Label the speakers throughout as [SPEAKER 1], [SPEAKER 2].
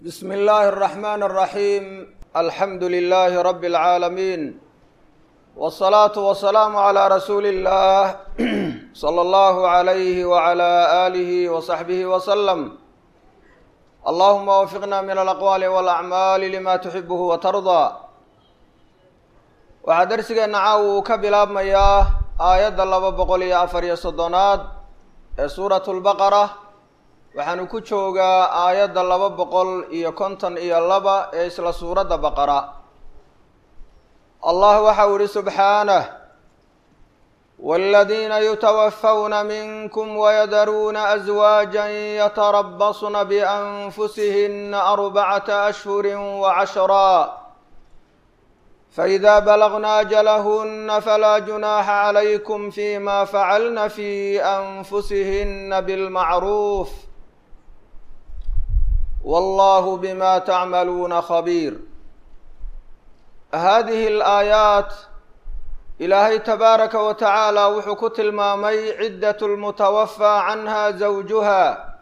[SPEAKER 1] بسم الله الرحمن الرحيم الحمد لله رب العالمين والصلاة والسلام على رسول الله صلى الله عليه وعلى آله وصحبه وسلم اللهم وفقنا من الأقوال والأعمال لما تحبه وترضى waxaa darsigeenna caawa uu ka bilaabmayaa aayadda laba boqol iyo afar iyo soddonaad ee suuratu lbaqara waxaanu ku joogaa aayadda laba boqol iyo konton iyo laba ee isla suuradda baqara allah waxau ihi subxaanah wاladiina yutawafawna minkum wayadaruuna aswaaja yatarabasna bianfusihina arbacata ashhuri wacashraa فإذا بلغن أجلهن فلا جناح عليكم فيما فعلن في أنفسهن بالمعروف والله بما تعملون خبير هذه الآيات إلهي تبارك وتعالى wuxuu ku tilmaamay عدة المتوفى عنها زوجها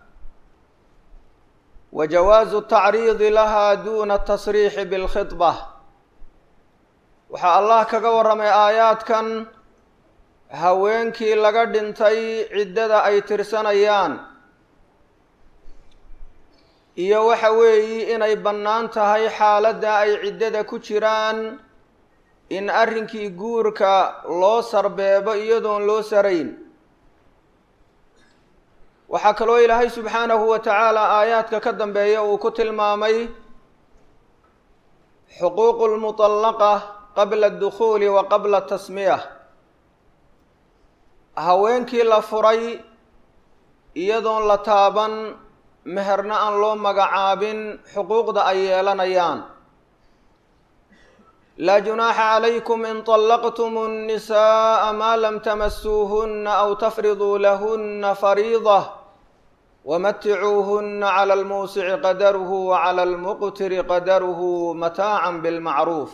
[SPEAKER 1] وجواز التعريض لها دون التصريح بالخطبة waxaa allah kaga warramay aayaadkan haweenkii laga dhintay ciddada ay tirsanayaan iyo waxa weeyi inay bannaan tahay xaaladda ay ciddada ku jiraan in arrinkii guurka loo sarbeebo iyadoon loo sarayn waxaa kaloo ilaahay subxaanahu wa tacaala aayaadka ka dambeeya uu ku tilmaamay xuquuqu lmutallaqa qabla adukhuuli wa qabla tasmiya haweenkii la furay iyadoon la taaban meherna aan loo magacaabin xuquuqda ay yeelanayaan laa junaaxa calaykum in طallaqtum الnisaءa maa lam tamasuuhuna aw tafriduu lahuna fariida wamaticuuhuna clى اlmuusici qadaruhu waclى اlmuqtiri qadaruhu mataaca bاlmacruuf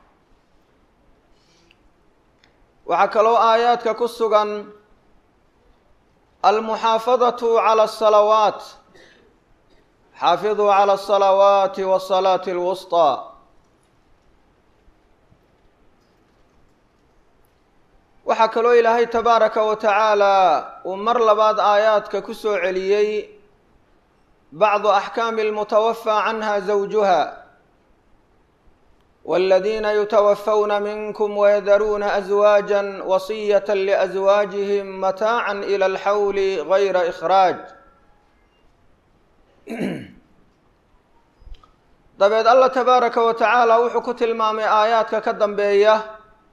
[SPEAKER 1] waxaa kaloo aayaadka ku sugan almuxaafadatu cala asalawaat xaafiduu cala asalawaati wasalaati alwusطaa waxaa kaloo ilaahay tabaaraka wa tacaala uu mar labaad aayaadka ku soo celiyey bacdu axkaami almutawafaa canha zawjuha والذين يتوفون منكم ويذرون أزواجا وصية لأزواجهم متاعا إلى الحول غير إخراج dabeed allah tabaaraka wa tacaala wuxuu ku tilmaamay aayaadka ka dambeeya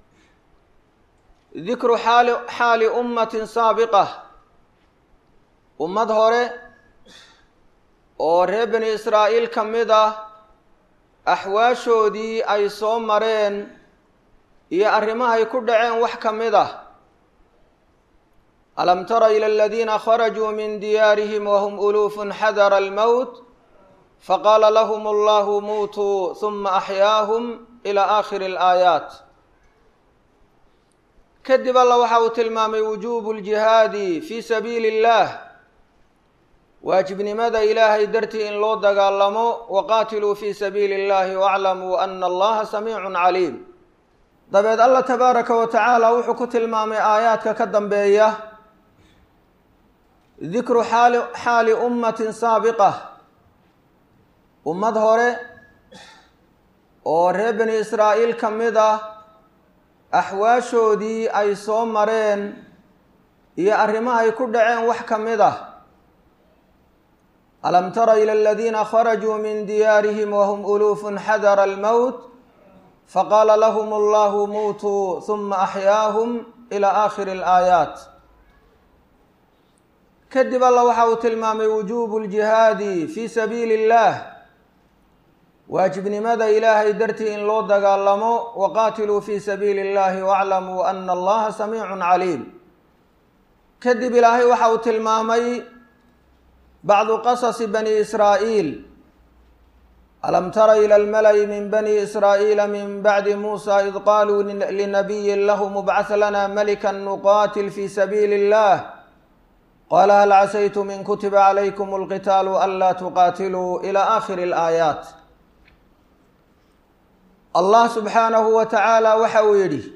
[SPEAKER 1] dikru xaali xaali ummatin saabiqa ummad hore oo reer bani israa'iil ka mid ah axwaashoodii ay soo mareen iyo arrimahay ku dhaceen wax ka mid ah alam tara ila aladiina kharajuu min diyaarihim wahum uluufun xadara almowt faqaala lahum allahu muutuu huma axyaahum ila aakhiri alaayaat kadib alla waxa uu tilmaamay wujuubu ljihaadi fii sabiili illah waajibnimada ilaahay dartii in loo dagaalamo waqaatiluu fii sabiili اllahi waclamuu ana allaha samiicun caliim dabeed allah tabaaraka wa tacaala wuxuu ku tilmaamay aayaadka ka dambeeya dikru xaali xaali ummatin saabiqa ummad hore oo reer bani israa'iil ka mid ah axwaashoodii ay soo mareen iyo arrimahay ku dhaceen wax ka mid ah alam tara ila aladiina kharajuu min diyaarihim wahum uluufun xadara almowt faqaala lahum allahu muutuu huma axyaahum ila aakhiri alaayaat kadib alla waxa uu tilmaamay wujuubu ljihaadi fii sabiili illah waajibnimada ilaahay dartii in loo dagaalamo waqaatiluu fii sabiili اllahi waclamuu ana allaha samiicun caliim kadib ilaahay waxa uu tilmaamay bacdu qasasi bani israa'iil alam tara ila almala'i min bani israa'iila min bacdi muusa id qaaluu linabiyin lahu mubcah lana malika nuqaatil fi sabiili illah qaala hal casaytum in kutiba calaykum alqitaalu anlaa tuqaatiluu ila aakhiri alaayaat allah subxaanahu wa tacaala waxa uu yidhi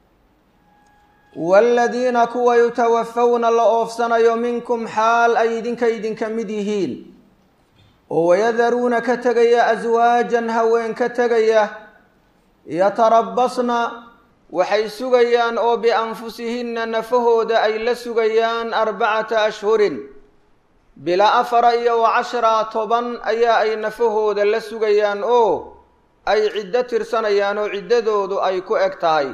[SPEAKER 1] waaladiina kuwa yutawafawna la oofsanayo minkum xaal ay idinka idinka mid yihiin oo wayadaruuna ka tegaya aswaajan haween ka tegaya yatarabasna waxay sugayaan oo bianfusihinna nafahooda ay la sugayaan arbacata ashhurin bilaa afara iyo wa cashra toban ayaa ay nafahooda la sugayaan oo ay ciddo tirsanayaan oo ciddadoodu ay ku eg tahay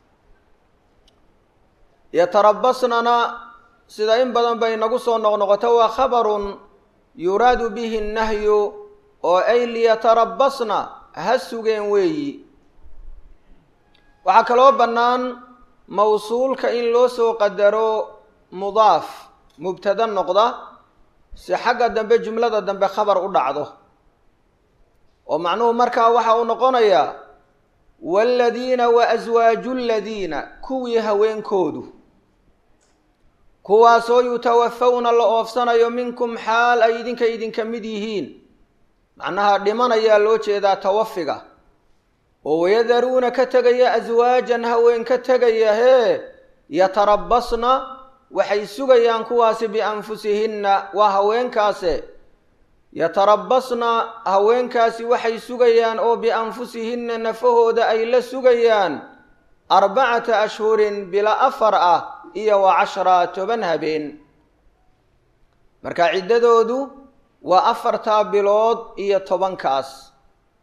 [SPEAKER 1] yatarabasnana sida in badan bay nagu soo noqnoqoto waa khabarun yuraadu bihi nnahyu oo ay liyatarabasna ha sugeen weeyi waxaa kaloo bannaan mawsuulka in loo soo qadaro mudaaf mubtada noqda si xagga dambe jumlada dambe khabar u dhacdo oo macnuhu markaa waxa uu noqonayaa waaladiina wa aswaaju ladiina kuwii haweenkoodu kuwaasoo yutawafawna la oofsanayo minkum xaal ay idinka idinka mid yihiin macnaha dhimanayaa loo jeedaa tawafiga oo wayadaruuna ka tegaya aswaajan haween ka tegaya hee yatarabasna waxay sugayaan kuwaasi bianfusihinna waa haweenkaase yatarabasna haweenkaasi waxay sugayaan oo bianfusihinna nafahooda ay la sugayaan arbacata ashhurin bila afar ah iyo wa cashra toban habeen marka ciddadoodu waa afartaa bilood iyo tobankaas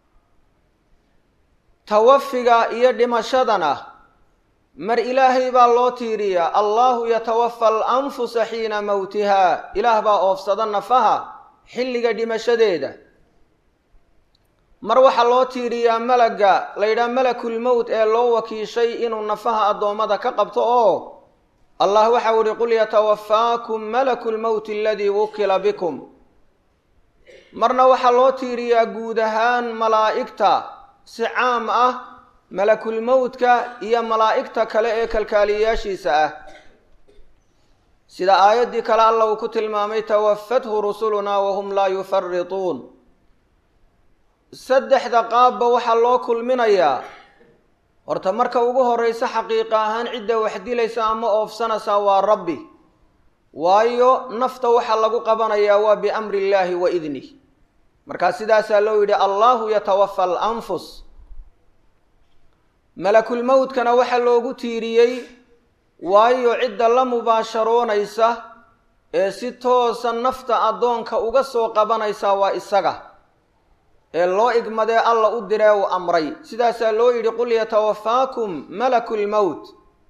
[SPEAKER 1] tawafiga iyo dhimashadana mar ilaahay baa loo tiiriyaa allahu yatawafa alanfusa xiina mowtihaa ilaah baa oofsada nafaha xilliga dhimashadeeda mar waxaa loo tiiriyaa malagga la yidhaha malakul mowt ee loo wakiishay inuu nafaha addoommada ka qabto oo allah waxau ihi qul yatawafaakum malaku lmowti aladii wukila bikum marna waxaa loo tiiriyaa guud ahaan malaa'igta si caam ah malakulmowtka iyo malaa'igta kale ee kalkaaliyayaashiisa ah sida aayaddii kale alla uu ku tilmaamay tawafathu rusulunaa wahum laa yufarituun saddexda qaabba waxaa loo kulminayaa horta marka ugu horreysa xaqiiqa ahaan cidda wax dilaysa ama oofsanaysaa waa rabbi waayo nafta waxaa lagu qabanayaa waa biamri illaahi wa idnih markaa sidaasaa loo yidhi allahu yatawafa alanfus malakulmowtkana waxaa loogu tiiriyey waayo cidda la mubaasharoonaysa ee si toosa nafta addoonka uga soo qabanaysaa waa isaga ee loo igmadee alla u diree uu amray sidaasaa loo yidhi qul yatawafaakum malaku lmowt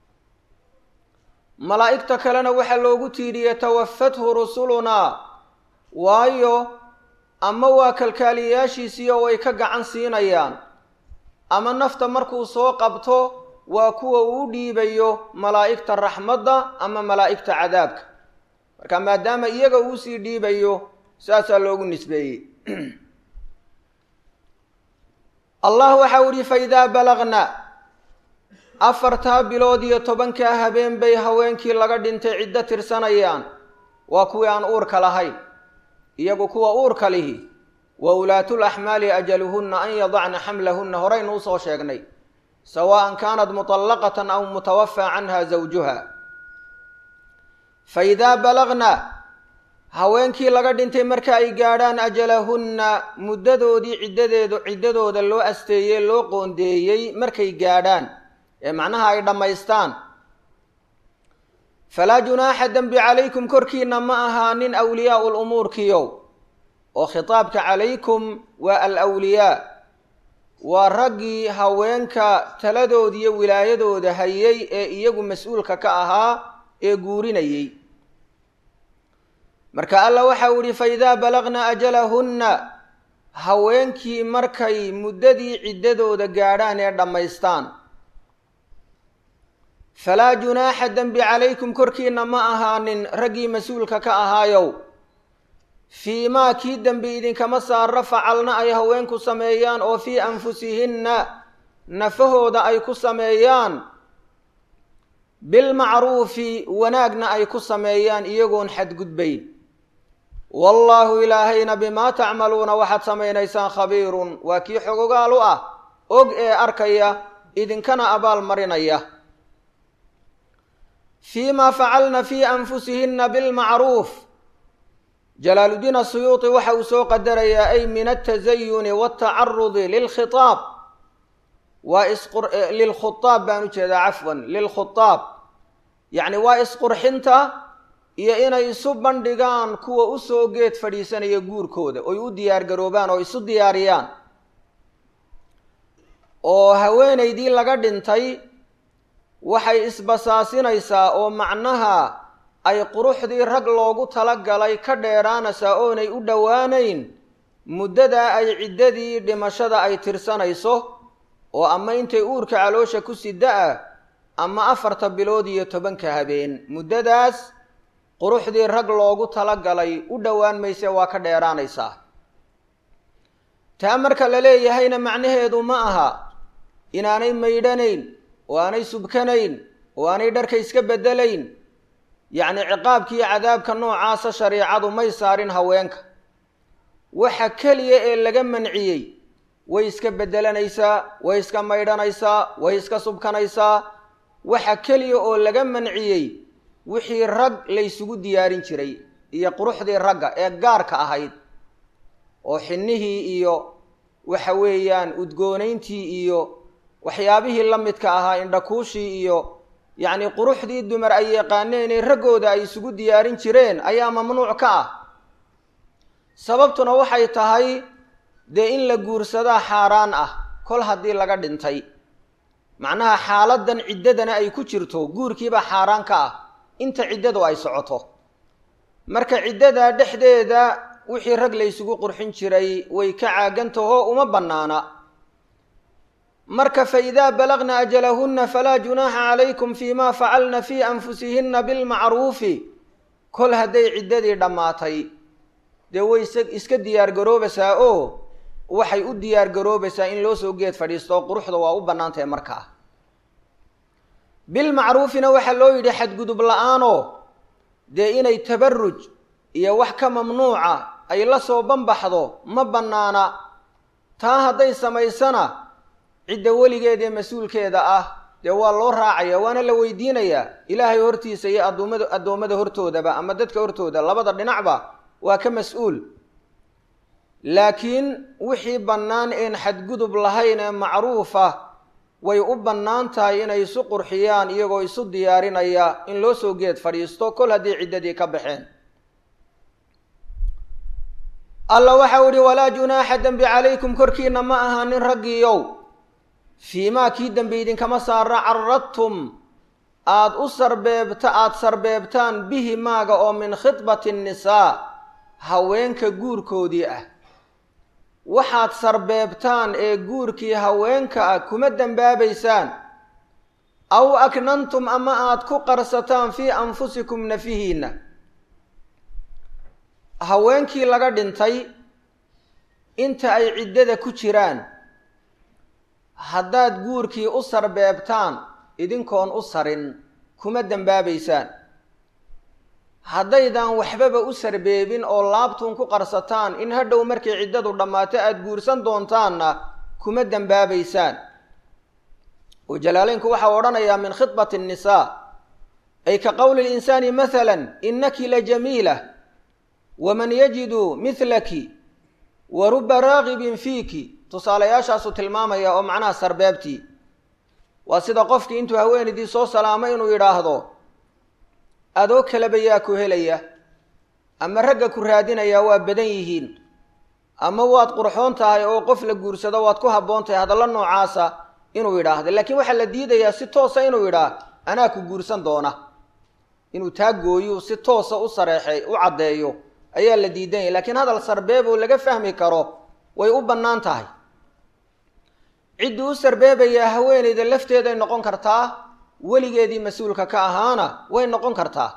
[SPEAKER 1] malaa'igta kalena waxaa loogu tiiriyey tawafathu rusulunaa waayo ama waa kalkaaliyayaashiisiiyo way ka gacan siinayaan ama nafta markuu soo qabto waa kuwa uu dhiibayo malaa'igta raxmadda ama malaa'igta cadaabka marka maadaama iyaga uu sii dhiibayo saasaa loogu nisbeeyey allah waxau ihi faidaa balagna afartaa bilood iyo tobankaa habeen bay haweenkii laga dhintay ciddo tirsanayaan waa kuwii aan uurka lahayn iyagu kuwa uurka lihi wa ulaatul axmaali ajaluhunna an yadacna xamlahunna horaynu usoo sheegnay sawaan kaanat mutallaqatan aw mutawafaa canha zawjuha fa idaa balagna haweenkii laga dhintay marka ay gaadhaan ajalahunna muddadoodii ciddadeedu ciddadooda loo asteeyey loo qoondeeyey markay gaadhaan ee macnaha ay dhammaystaan falaa junaaxa dembi calaykum korkiina ma ahaanin awliyaau lumuurkiyow oo khitaabka calaykum waa alwliyaa waa raggii haweenka taladoodiiyo wilaayadooda hayay ee iyagu mas-uulka ka ahaa ee guurinayey marka alla waxau ihi faidaa balagna ajalahunna haweenkii markay muddadii ciddadooda gaadhaan ee dhammaystaan falaa junaaxa dembi calaykum korkiina ma ahaanin raggii mas-uulka ka ahaayow fii maa kii dembi idinkama saara facalna ay haweenku sameeyaan oo fii anfusihinna nafahooda ay ku sameeyaan bilmacruufi wanaagna ay ku sameeyaan iyagoon xadgudbayn wallaahu ilaahayna bimaa tacmaluuna waxaad samaynaysaan khabiirun waa kii xogogaal u ah og ee arkaya idinkana abaal marinaya fii ma facalna fii anfusihinna bilmacruuf jalaaluddiin asuyuuti waxa uu soo qadarayaa ay min altazayuni waltacarudi lilkhitaab waa lilkhutaab baan u jeedaa cafwan lilkhutaab yacni waa isqurxinta iyo inay isu bandhigaan kuwa usoo geed fadhiisanaya guurkooda oy u diyaar garoobaan oo isu diyaariyaan oo haweenaydii laga dhintay waxay isbasaasinaysaa oo macnaha ay quruxdii rag loogu talagalay ka dheeraanaysaa oonay u dhowaanayn muddadaa ay ciddadii dhimashada ay tirsanayso oo ama intay uurka caloosha ku sida-a ama afarta bilood iyo tobanka habeen muddadaas quruxdii rag loogu talagalay u dhowaan mayse waa ka dheeraanaysaa taa marka la leeyahayna macnaheedu ma aha inaanay maydhanayn oo aanay subkanayn oo aanay dharka iska beddelayn yacni ciqaabkiiyo cadaabka noocaasa shariicadu may saarin haweenka waxa keliya ee laga manciyey way iska beddelanaysaa way iska maydhanaysaa way iska subkanaysaa waxa keliya oo laga manciyey wixii rag laysugu diyaarin jiray iyo quruxdii ragga ee gaarka ahayd oo xinnihii iyo waxa weeyaan udgoonayntii iyo waxyaabihii la midka ahaa indhakuushii iyo yacni quruxdii dumar ay yaqaaneen raggooda ay isugu diyaarin jireen ayaa mamnuuc ka ah sababtuna waxay tahay dee in la guursadaa xaaraan ah kol haddii laga dhintay macnaha xaaladan ciddadana ay ku jirto guurkiibaa xaaraan ka ah inta ciddadu ay socoto marka ciddada dhexdeeda wixii rag laysugu qurxin jiray way ka caagantaho uma bannaana marka fa idaa balagna ajalahunna falaa junaaxa calaykum fii ma facalna fii anfusihinna bilmacruufi kol hadday ciddadii dhammaatay dee way iska diyaar garoobaysaa oo waxay u diyaar garoobaysaa in loo soo geed fadhiisto quruxda waa u bannaantahay markaa bilmacruufina waxaa loo yidhi xadgudub la-aanoo dee inay tabaruj iyo wax ka mamnuuca ay la soo banbaxdo ma bannaana taa hadday samaysana cidda weligeeda ee mas-uulkeeda ah dee waa loo raacaya waana la weydiinayaa ilaahay hortiisa iyo addoommada addoommada hortoodaba ama dadka hortooda labada dhinacba waa ka mas-uul laakiin wixii bannaan een xadgudub lahayn ee macruufa way u bannaan tahay inay isu qurxiyaan iyagoo isu diyaarinaya in loo soo geed fadhiisto kol haddii ciddadii ka baxeen alla waxau ihi walaa junaaxa dembi calaykum korkiina ma ahaanin raggiiyow fii maa kii dembi idinkama saara caradtum aada u sarbeebta aada sarbeebtaan bihi maaga oo min khidbati nnisaa haweenka guurkoodii ah waxaad sarbeebtaan ee guurkii haweenka ah kuma dembaabaysaan aw aknantum ama aada ku qarsataan fii anfusikum nafihiinna haweenkii laga dhintay inta ay ciddada ku jiraan haddaad guurkii u sarbeebtaan idinkoon u sarin kuma dembaabaysaan haddaydan waxbaba u sarbeebin oo laabtuun ku qarsataan in hadhow markay ciddadu dhammaato aada guursan doontaanna kuma dembaabaysaan oo jalaaleynku waxau odhanayaa min khidbati annisaa ay ka qowli linsaani mahalan innaki la jamiila waman yajidu midlaki wa ruba raagibin fiiki tusaalayaashaasuu tilmaamaya oo macnaha sarbeebtii waa sida qofkii intuu haweenaydii soo salaamay inuu yidhaahdo adoo kaleba yaa ku helaya ama ragga ku raadinayaa waa badan yihiin ama waad qurxoon tahay oo qof la guursado waad ku habboon tahay hadallo noocaasa inuu yidhaahdo laakiin waxaa la diidayaa si toosa inuu yidhaah anaa ku guursan doona inuu taa gooyuu si toosa u sareexay u caddeeyo ayaa la diidanyay laakiin hadal sarbeeb oo laga fahmi karo way u bannaan tahay ciddii u sarbeebayaa haweenayda lafteeday noqon kartaa weligeedii mas-uulka ka ahaana way noqon kartaa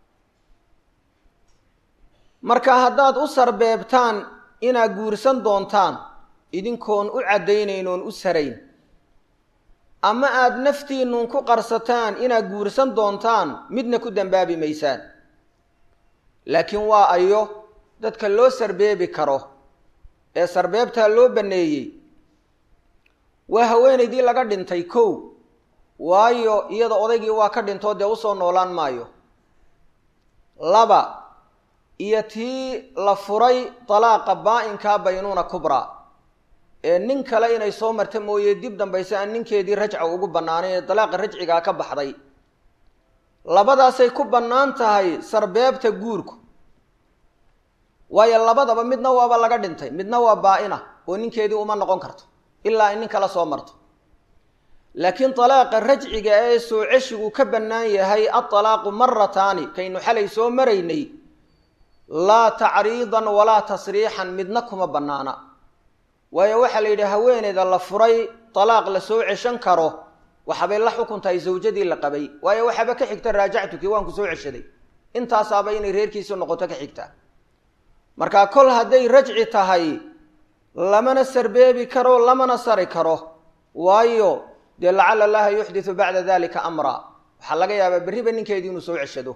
[SPEAKER 1] marka haddaad u sarbeebtaan inaad guursan doontaan idinkoon u caddaynayn oon u sarayn ama aada naftiinnun ku qarsataan inaad guursan doontaan midna ku dambaabi maysaan laakiin waa ayo dadka loo sarbeebi karo ee sarbeebtaa loo banneeyey waa haweenaydii laga dhintay kow waayo iyada odaygii waa ka dhintoo dee usoo noolaan maayo laba iyo tii la furay dalaaqa baa-inkaa baynuuna kubraa ee nin kale inay soo marta mooye dib dambayse aan ninkeedii rajca ugu bannaanay ee dalaaqa rajcigaa ka baxday labadaasay ku bannaan tahay sarbeebta guurku waayo labadaba midna waaba laga dhintay midna waa baa-ina oo ninkeedii uma noqon karto ilaa ay nin kale soo marto laakiin dalaaqa rajciga ee soo ceshigu ka bannaan yahay adalaaqu marataani kaynu xalay soo maraynay laa tacriidan walaa tasriixan midna kuma bannaana waayo waxaa la yidhi haweeneyda la furay dalaaq la soo ceshan karo waxabay la xukun tahay zawjadii la qabay waayo waxaaba ka xigta raajactukii waan ku soo ceshaday intaasaaba inay reerkiisu noqoto ka xigta markaa kol hadday rajci tahay lamana sarbeebi karo lamana sari karo waayo dee lacala allaha yuxditu bacda dalika amra waxaa laga yaabaa berriba ninkeedii inuu soo ceshado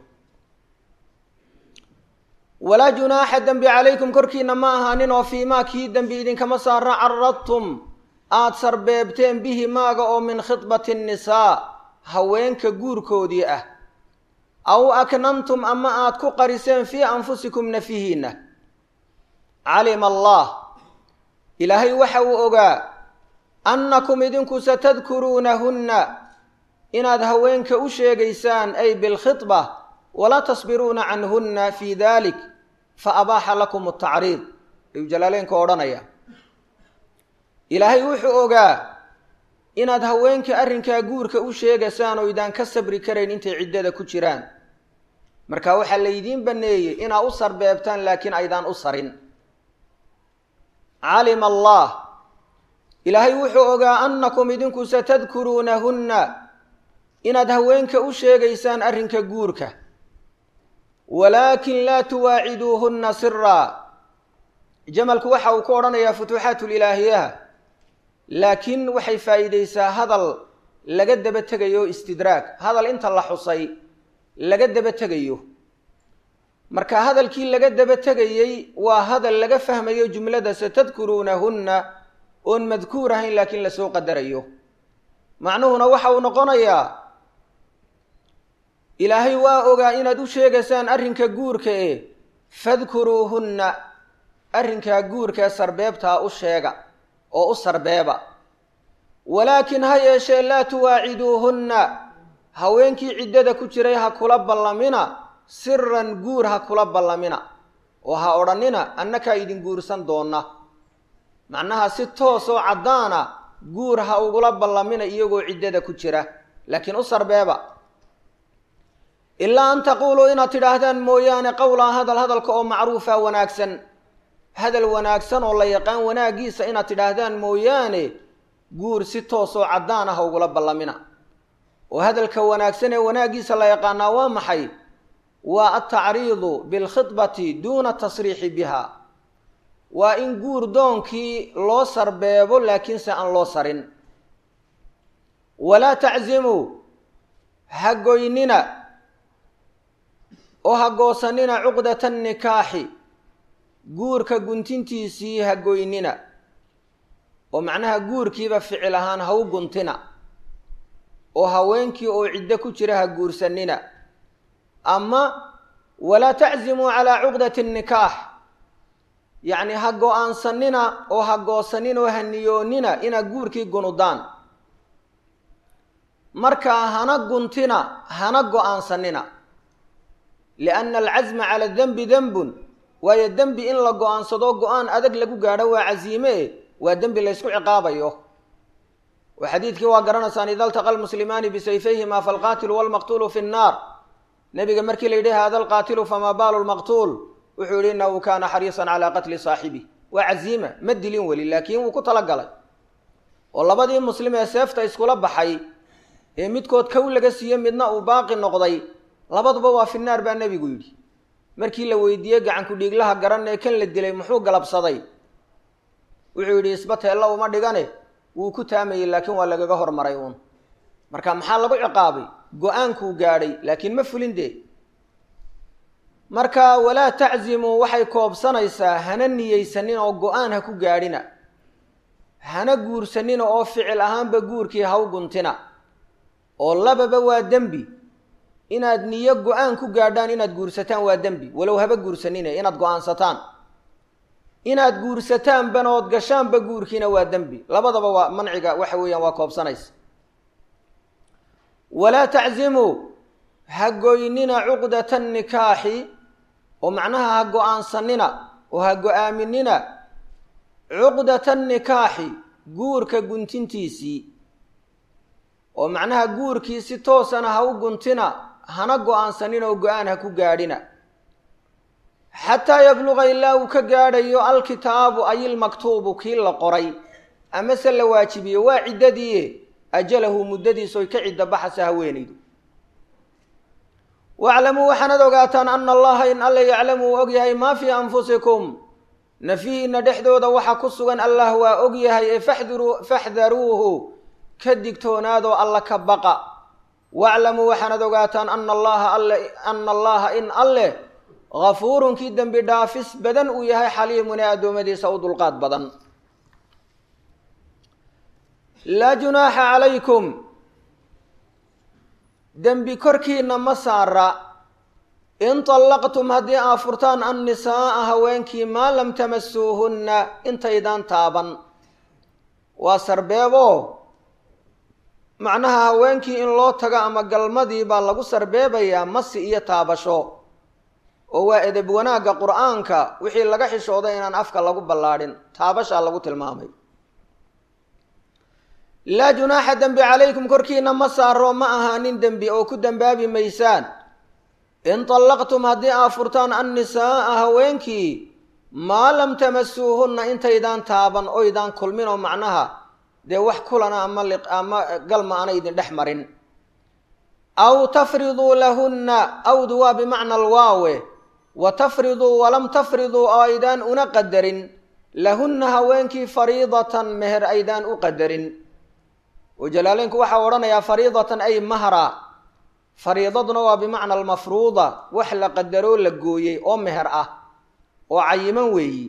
[SPEAKER 1] walaa junaaxa dembi calaykum korkiina ma ahaanin oo fii maa kii dembi idinkama saara caradtum aada sarbeebteen bihi maaga oo min khidbati nnisaa haweenka guurkoodii ah aw aknantum ama aada ku qariseen fii anfusikum nafihiinna calima allah ilaahay waxa uu ogaa annakum idinku satadkuruunahunna inaad haweenka u sheegaysaan ay bilkhidba walaa tasbiruuna canhunna fii dalik fa abaaxa lakum atacriid ayuu jalaaleenka odhanaya ilaahay wuxuu ogaa inaad haweenka arrinkaa guurka u sheegaysaan oo idaan ka sabri karayn intay ciddada ku jiraan marka waxaa laydiin banneeyey inaa u sarbeebtaan laakiin aydaan u sarin calima allah ilaahay wuxuu ogaa annakum idinku satadkuruunahunna inaad haweenka u sheegaysaan arrinka guurka walaakin laa tuwaaciduuhunna siraa jamalku waxa uu ku odhanayaa futuuxaatulilaahiyaha laakiin waxay faa'iidaysaa hadal laga daba tegayo istidraag hadal inta la xusay laga daba tegayo marka hadalkii laga daba tegayey waa hadal laga fahmayo jumlada satadkuruunahunna oon madkuur ahayn laakiin lasoo qadarayo macnuhuna waxa uu noqonayaa ilaahay waa ogaa inaad u sheegaysaan arrinka guurka e fadkuruuhunna arrinkaa guurkaee sarbeebtaa u sheega oo u sarbeeba walaakin ha yeeshee laa tuwaaciduuhunna haweenkii ciddada ku jiray ha kula ballamina siran guur ha kula ballamina oo ha odhannina annakaa idin guursan doonna macnaha si toosoo caddaana guur ha ugula ballamina iyagoo ciddada ku jira laakiin u sarbeeba ilaa an taquuluu inaad tidhaahdaan mooyaane qowlaa hadal hadalka oo macruufa wanaagsan hadal wanaagsan oo la yaqaan wanaaggiisa inaad tidhaahdaan mooyaane guur si toosoo caddaan ah ugula ballamina oo hadalka wanaagsan ee wanaaggiisa la yaqaanaa waa maxay waa altacriidu bilkhidbati duuna tasriixi biha waa in guur doonkii loo sarbeebo laakiinse aan loo sarin walaa taczimuu ha goynina oo ha goosanina cuqdata nikaaxi guurka guntintiisii ha goynina oo macnaha guurkiiba ficil ahaan ha u guntina oo haweenkii oo ciddo ku jira ha guursanina ama walaa taczimuu calaa cuqdati nikaax yacni ha go-aansanina oo ha goosanin oo ha niyoonina inaad guurkii gunudaan markaa hana guntina hana go-aansanina lianna alcasma cala dembi dembun waayo dembi in la go-aansado go-aan adag lagu gaadho waa casiime e waa dembi laysku ciqaabayo oo xadiidkii waa garanaysaan ida altaqa almuslimaani bisayfayhima falqaatilu walmaqtuulu fi nnaar nebiga markii la yidhi hada alqaatilu famaa baalu lmaqtuul wuxuu yihi inahu kaana xariisan calaa qatli saaxibi waa casiima ma dilin weli laakiin wuu ku talagalay oo labadii muslim ee seefta iskula baxay ee midkood kow laga siiye midna uu baaqi noqday labaduba waa fi naar baa nebigu yidhi markii la weydiiyey gacanku dhiiglaha garan ee kan la dilay muxuu galabsaday wuxuu yidhi isba teella uma dhigane wuu ku taamayey laakiin waa lagaga hormaray uun marka maxaa lagu ciqaabay go-aankuu gaadhay laakiin ma fulin dee marka walaa taczimuu waxay koobsanaysaa hana niyeysanin oo go-aan ha ku gaadhina hana guursanina oo ficil ahaanba guurkii ha u guntina oo lababa waa dembi inaad niyo go-aan ku gaadhaan inaad guursataan waa dembi walow haba guursanine inaad go-aansataan inaad guursataan banood gashaanba guurkiina waa dembi labadaba waa manciga waxa weeyaan waa koobsanaysa walaa taczimuu ha goynina cuqdata nikaaxi oo macnaha ha go-aansanina oo ha go-aaminina cuqdata nikaaxi guurka guntintiisii oo macnaha guurkii si toosana ha u guntina hana go-aansanin oo go-aan ha ku gaadhina xataa yabluqa ilaa uu ka gaadhayo alkitaabu ay ilmaktuubu kii la qoray amase la waajibiyo waa ciddadii ajalahu muddadiisoy ka cidda baxasa haweenaydu waclamuu waxaanad ogaataan ana allaha in alla yaclamu uu ogyahay maa fii anfusikum nafihiina dhexdooda waxa ku sugan allah waa ogyahay ee faxdaruuhu ka digtoonaadoo alla ka baqa waclamuu waxaanad ogaataan ana allaha alle ana allaha in alleh gafuurun kii dembi dhaafis badan uu yahay xaliimun ee addoommadiisa u dulqaad badan laa junaaxa calaykum dembi korkiina ma saara in طallaqtum haddii aa furtaan annisaa'a haweenkii maa lam tamasuuhunna intaydaan taaban waa sarbeebo macnaha haweenkii in loo tago ama galmadii baa lagu sarbeebayaa masi iyo taabasho oo waa edeb wanaagga qur'aanka wixii laga xishooday inaan afka lagu ballaadhin taabashaa lagu tilmaamay laa junaaxa dembi calaykum korkiina ma saaro ma ahaanin dembi oo ku dembaabi maysaan in طallaqtum haddii aa furtaan annisaa'a haweenkii maa lam tamasuuhunna intaydaan taaban oydaan kulmin oo macnaha dee wax kulana ama ama galma ana idin dhex marin aw tafriduu lahunna awdu waa bimacna alwaawe wa tafriduu walam tafriduu oo aydaan una qadarin lahunna haweenkii fariidatan meher aydaan u qadarin oo jalaaleynku waxaa odhanayaa fariidatan ay mahra fariidaduna waa bimacna almafruuda wax la qadaroo la gooyey oo meher ah oo cayiman weeyi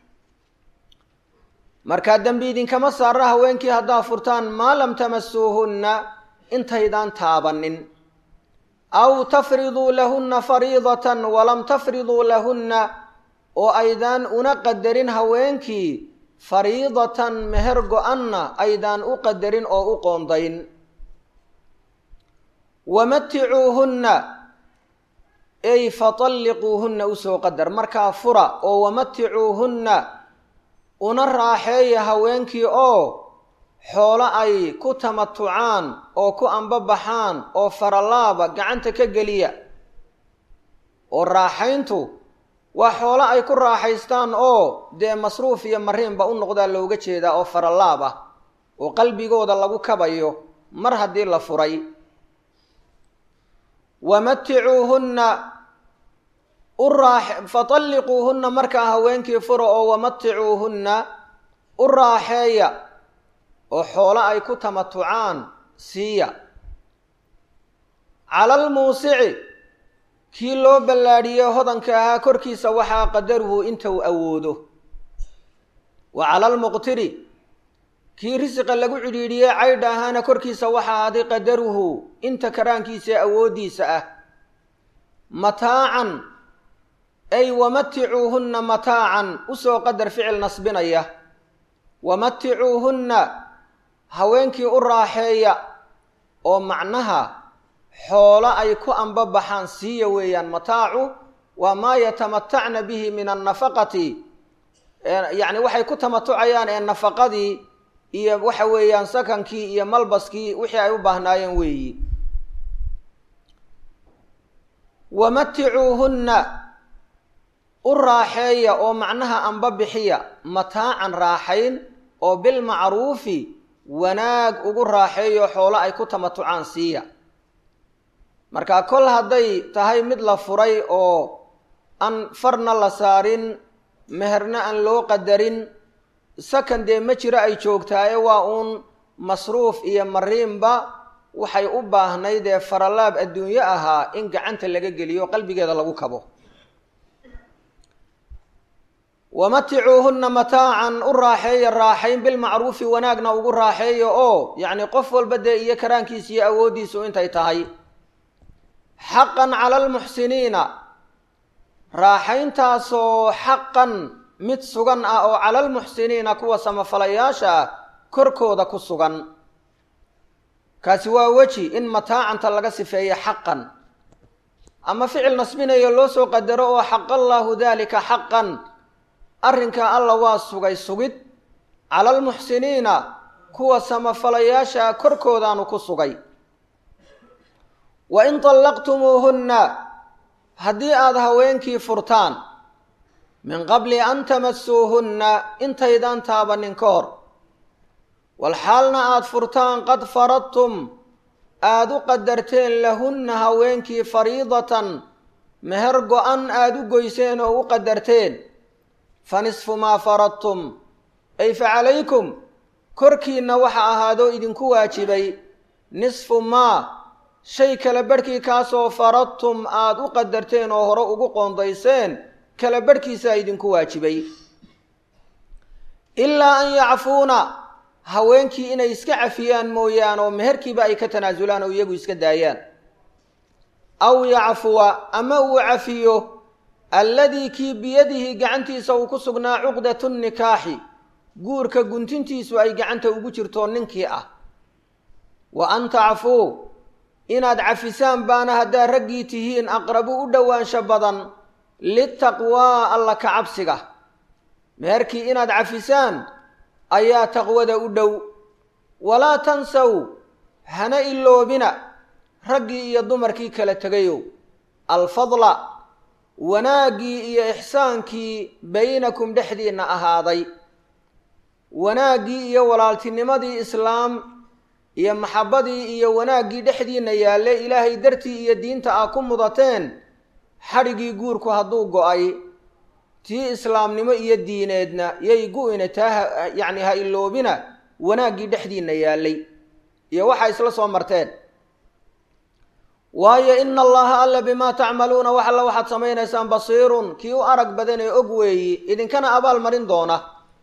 [SPEAKER 1] markaa dembi idinkama saara haweenkii haddaa furtaan maa lam tamasuuhunna intaydaan taabanin aw tafriduu lahunna fariidatan walam tafriduu lahunna oo aydaan una qadarin haweenkii fariidatan meher go-anna aydaan u qadarin oo u qoondayn wamaticuuhunna ey fatalliquuhunna usoo qadar markaa fura oo wamaticuuhunna una raaxeeya haweenkii oo xoolo ay ku tamatucaan oo ku ambabaxaan oo faralaaba gacanta ka geliya oo raaxayntu waa xoolo ay ku raaxaystaan oo dee masruuf iyo mariinba u noqdaa looga jeedaa oo faralaab ah oo qalbigooda lagu kabayo mar haddii la furay wamaticuuhunna u raax fatalliquuhunna markaa haweenkii fura oo wamaticuuhunna u raaxeeya oo xoolo ay ku tamatucaan siiya cala almuusici kii loo ballaadhiyey hodanka ahaa korkiisa waxaa qadaruhu inta uu awoodo wa cala almuqtiri kii risiqa lagu cidhiidhiyey caydha ahaana korkiisa waxaa ahaaday qadaruhu inta karaankiisa ee awooddiisa ah mataacan ay wamaticuuhunna mataacan usoo qadar ficil nasbinaya wamaticuuhunna haweenkii u raaxeeya oo macnaha xoolo ay ku ambabaxaan siiya weeyaan mataacu waa maa yatamatacna bihi min annafaqati yacni waxay ku tamatucayaan ee nafaqadii iyo waxa weeyaan sakankii iyo malbaskii wixii ay u baahnaayeen weeyi wamaticuuhunna u raaxeeya oo macnaha amba bixiya mataacan raaxayn oo bilmacruufi wanaag ugu raaxeeyo xoolo ay ku tamatucaan siiya marka kol hadday tahay mid la furay oo aan farna la saarin meherna aan loo qadarin sakan dee ma jiro ay joogtaaye waa uun masruuf iyo mariinba waxay u baahnayd ee faralaab adduunyo ahaa in gacanta laga geliyo qalbigeeda lagu kabo wamaticuuhunna mataacan u raaxeeya raaxayn bilmacruufi wanaagna ugu raaxeeya oo yacni qof walba dee iyo karaankiisa iyo awooddiisu intay tahay xaqan cala almuxsiniina raaxayntaasoo xaqan mid sugan ah oo cala almuxsiniina kuwa samafalayaasha ah korkooda ku sugan kaasi waa weji in mataacanta laga sifeeya xaqan ama ficil nasbinayo loo soo qadaro oo xaqallaahu daalika xaqan arrinkaa alla waa sugay sugid cala almuxsiniina kuwa samafalayaasha korkoodaanu ku sugay wa in tallaqtumuuhunna haddii aada haweenkii furtaan min qabli an tamasuuhunna intaydaan taabanin ka hor walxaalna aada furtaan qad faradtum aada u qadarteen lahunna haweenkii fariidatan meher go-an aada u goyseen oo u qadarteen fa nisfu maa faradtum ay fa calaykum korkiinna waxa ahaadoo idinku waajibay nisfu maa shay kala barhkii kaasoo faradtum aada u qadarteen oo hore ugu qoondayseen kala barhkiisaa idinku waajibay ilaa an yacfuuna haweenkii inay iska cafiyaan mooyaan oo meherkiiba ay ka tanaasulaan oo iyagu iska daayaan aw yacfuwa ama uu cafiyo alladii kii biyadihi gacantiisa uu ku sugnaa cuqdatu nikaaxi guurka guntintiisu ay gacanta ugu jirto ninkii ah wa an tacfuu inaad cafisaan baana haddaad raggii tihiin aqrabu u dhowaansho badan litaqwaa alla ka cabsiga meherkii inaad cafisaan ayaa taqwada u dhow walaa tansaw hana iloobina raggii iyo dumarkii kala tegayow alfadla wanaaggii iyo ixsaankii baynakum dhexdiinna ahaaday wanaaggii iyo walaaltinimadii islaam iyo maxabbadii iyo wanaaggii dhexdiinna yaalle ilaahay dartii iyo diinta aa ku mudateen xadhigii guurku hadduu go-ay tii islaamnimo iyo diineedna yay gu-ina taa yacni ha iloobina wanaaggii dhexdiinna yaallay iyo waxaa isla soo marteen waayo ina allaha alla bimaa tacmaluuna wax alla waxaad samaynaysaan basiirun kii u arag badan ee og weeyi idinkana abaal marin doona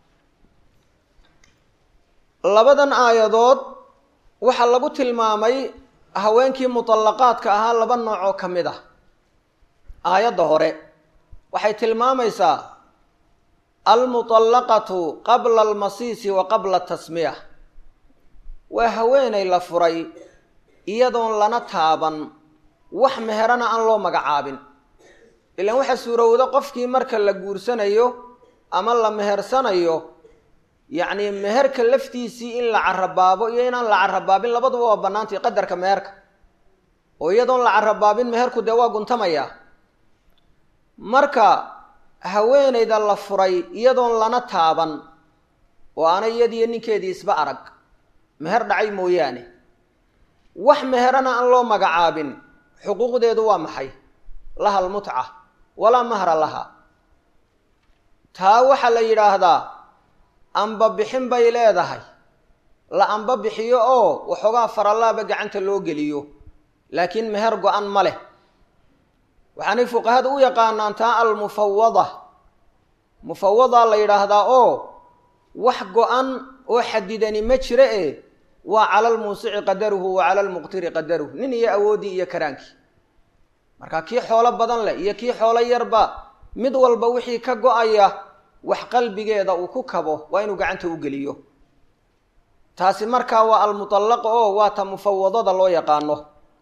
[SPEAKER 1] labadan aayadood waxaa lagu tilmaamay haweenkii mutallaqaadka ahaa laba nooc oo ka mid ah aayadda hore waxay tilmaamaysaa almutallaqatu qabla almasiisi wa qabla tasmiya waa haweenay la furay iyadoon lana taaban wax meherana aan loo magacaabin ilaan waxaa suurowda qofkii marka la guursanayo ama la mehersanayo yacni meherka laftiisii in la carabaabo iyo inaan la carabaabin labaduba waa bannaantay qadarka meherka oo iyadoon la carabaabin meherku dee waa guntamayaa marka haweenayda la furay iyadoon lana taaban oo aana iyadiyo ninkeedii isba arag meher dhacay mooyaane wax meherana aan loo magacaabin xuquuqdeedu waa maxay laha almutca walaa mahra laha taa waxaa la yidhaahdaa amba bixin bay leedahay la amba bixiyo oo waxoogaa faralaaba gacanta loo geliyo laakiin meher go-an ma leh waxaanay fuqahada u yaqaanaan taa almufawada mufawadaa la yidhaahdaa oo wax go-an oo xadidani ma jira e waa cala almuusici qadaruhu wa cala almuqtiri qadaruhu nin iyo awooddii iyo karaankii marka kii xoolo badan leh iyo kii xoolo yarba mid walba wixii ka go-aya wax qalbigeeda uu ku kabo waa inuu gacanta u geliyo taasi markaa waa almutallaqa oo waa ta mufawadada loo yaqaano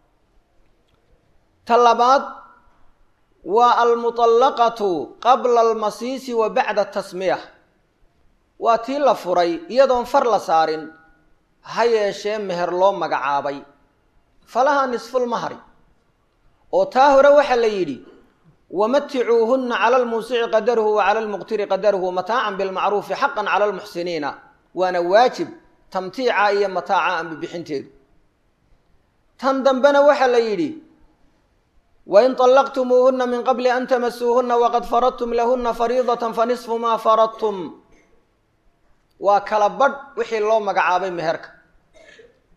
[SPEAKER 1] ta labaad waa almutallaqatu qabla almasiisi wa bacda tasmiya waa tii la furay iyadoon far la saarin ha yeeshee meher loo magacaabay falaha nisfulmahri oo taa hore waxaa la yidhi wamaticuuhunna cala almuusici qadaruhu wa cala almuqtiri qadaruhu mataacan bilmacruufi xaqan cala almuxsiniina waana waajib tamtiica iyo mataaca anba bixinteedu tan dambena waxaa la yidhi wain طallaqtumuuhuna min qabli an tamasuuhuna waqad faradtum lahuna fariidata fanisfu maa faradtum waa kala badh wixii loo magacaabay meherka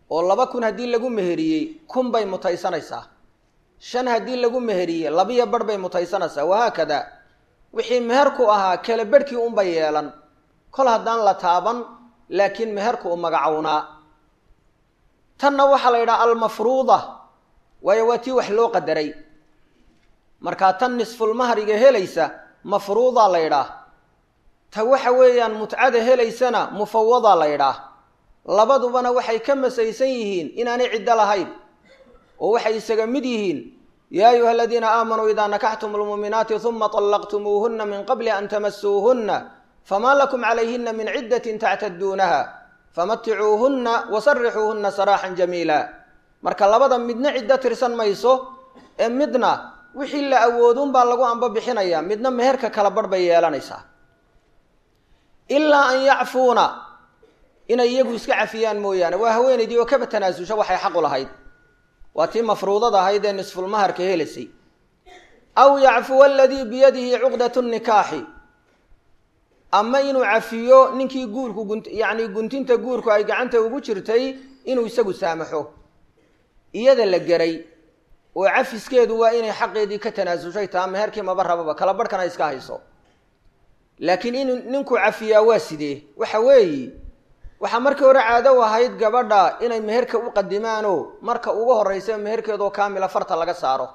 [SPEAKER 1] oo laba kun haddii lagu meheriyey kun bay mutaysanaysaa shan haddii lagu meheriyey labiyo barh bay mutaysanaysaa wahaakada wixii meherku ahaa kala barhkii unbay yeelan kol haddaan la taaban laakiin meherku u magacownaa tanna waxaa la yidhaha almafruuda waayo waa tii wax loo qadaray markaa tan nisfulmahriga helaysa mafruudaa la yidhaah ta waxa weeyaan mutcada helaysana mufawadaa la yidhaah labadubana waxay ka masaysan yihiin inaanay ciddo lahayn oo waxay isaga mid yihiin yaa ayuha aladiina aamanuu idaa nakaxtum lmuuminaati uma طallaqtumuuhuna min qabli an tamasuuhuna famaa lakum calayhina min ciddatin tactaduunaha famaticuuhunna wasarixuuhunna saraaxan jamiila marka labada midna ciddo tirsan mayso ee midna wixii la awoodunbaa lagu amba bixinaya midna meherka kala barh bay yeelanaysaa ilaa an yacfuuna inay iyagu iska cafiyaan mooyaane waa haweenaydii oo kaba tanaasusha waxay xaqu lahayd waa tii mafruudada ahayd ee nisfulmaharka helaysay aw yacfuwa aladii biyadihi cuqdatu nikaaxi ama inuu cafiyo ninkii guurku gun yacni guntinta guurku ay gacanta ugu jirtay inuu isagu saamaxo iyada la geray oo cafiskeedu waa inay xaqeedii ka tanaasushay taa meherkii maba rababa kala barhkana iska hayso laakiin in ninku cafiyaa waa sidee waxa weeyi waxaa markii hore caado ahayd gabadha inay meherka u qadimaanoo marka ugu horreysa meherkeedoo kaamila farta laga saaro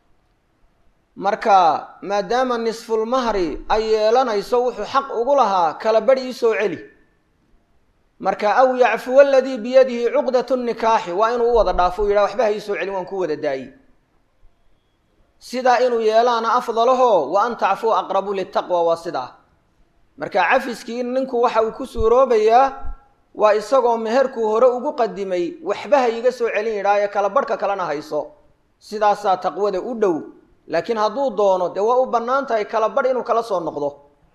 [SPEAKER 1] marka maadaama nisfulmahri ay yeelanayso wuxuu xaq ugu lahaa kala badh ii soo celi marka aw yacfuwa aladii biyadihi cuqdatu nikaaxi waa inuu u wada dhaafo u yidhaha waxba ha ii soo celin waan ku wada daayi sidaa inuu yeelaana afdalaho wa an tacfuu aqrabu litaqwa waa sidaa marka cafiskii ninku waxa uu ku suuroobayaa waa isagoo meherkuu hore ugu qadimay waxba ha iiga soo celin yidhaayo kala barhka kalena hayso sidaasaa taqwada u dhow laakiin hadduu doono dee waa u bannaan tahay kala barh inuu kala soo noqdo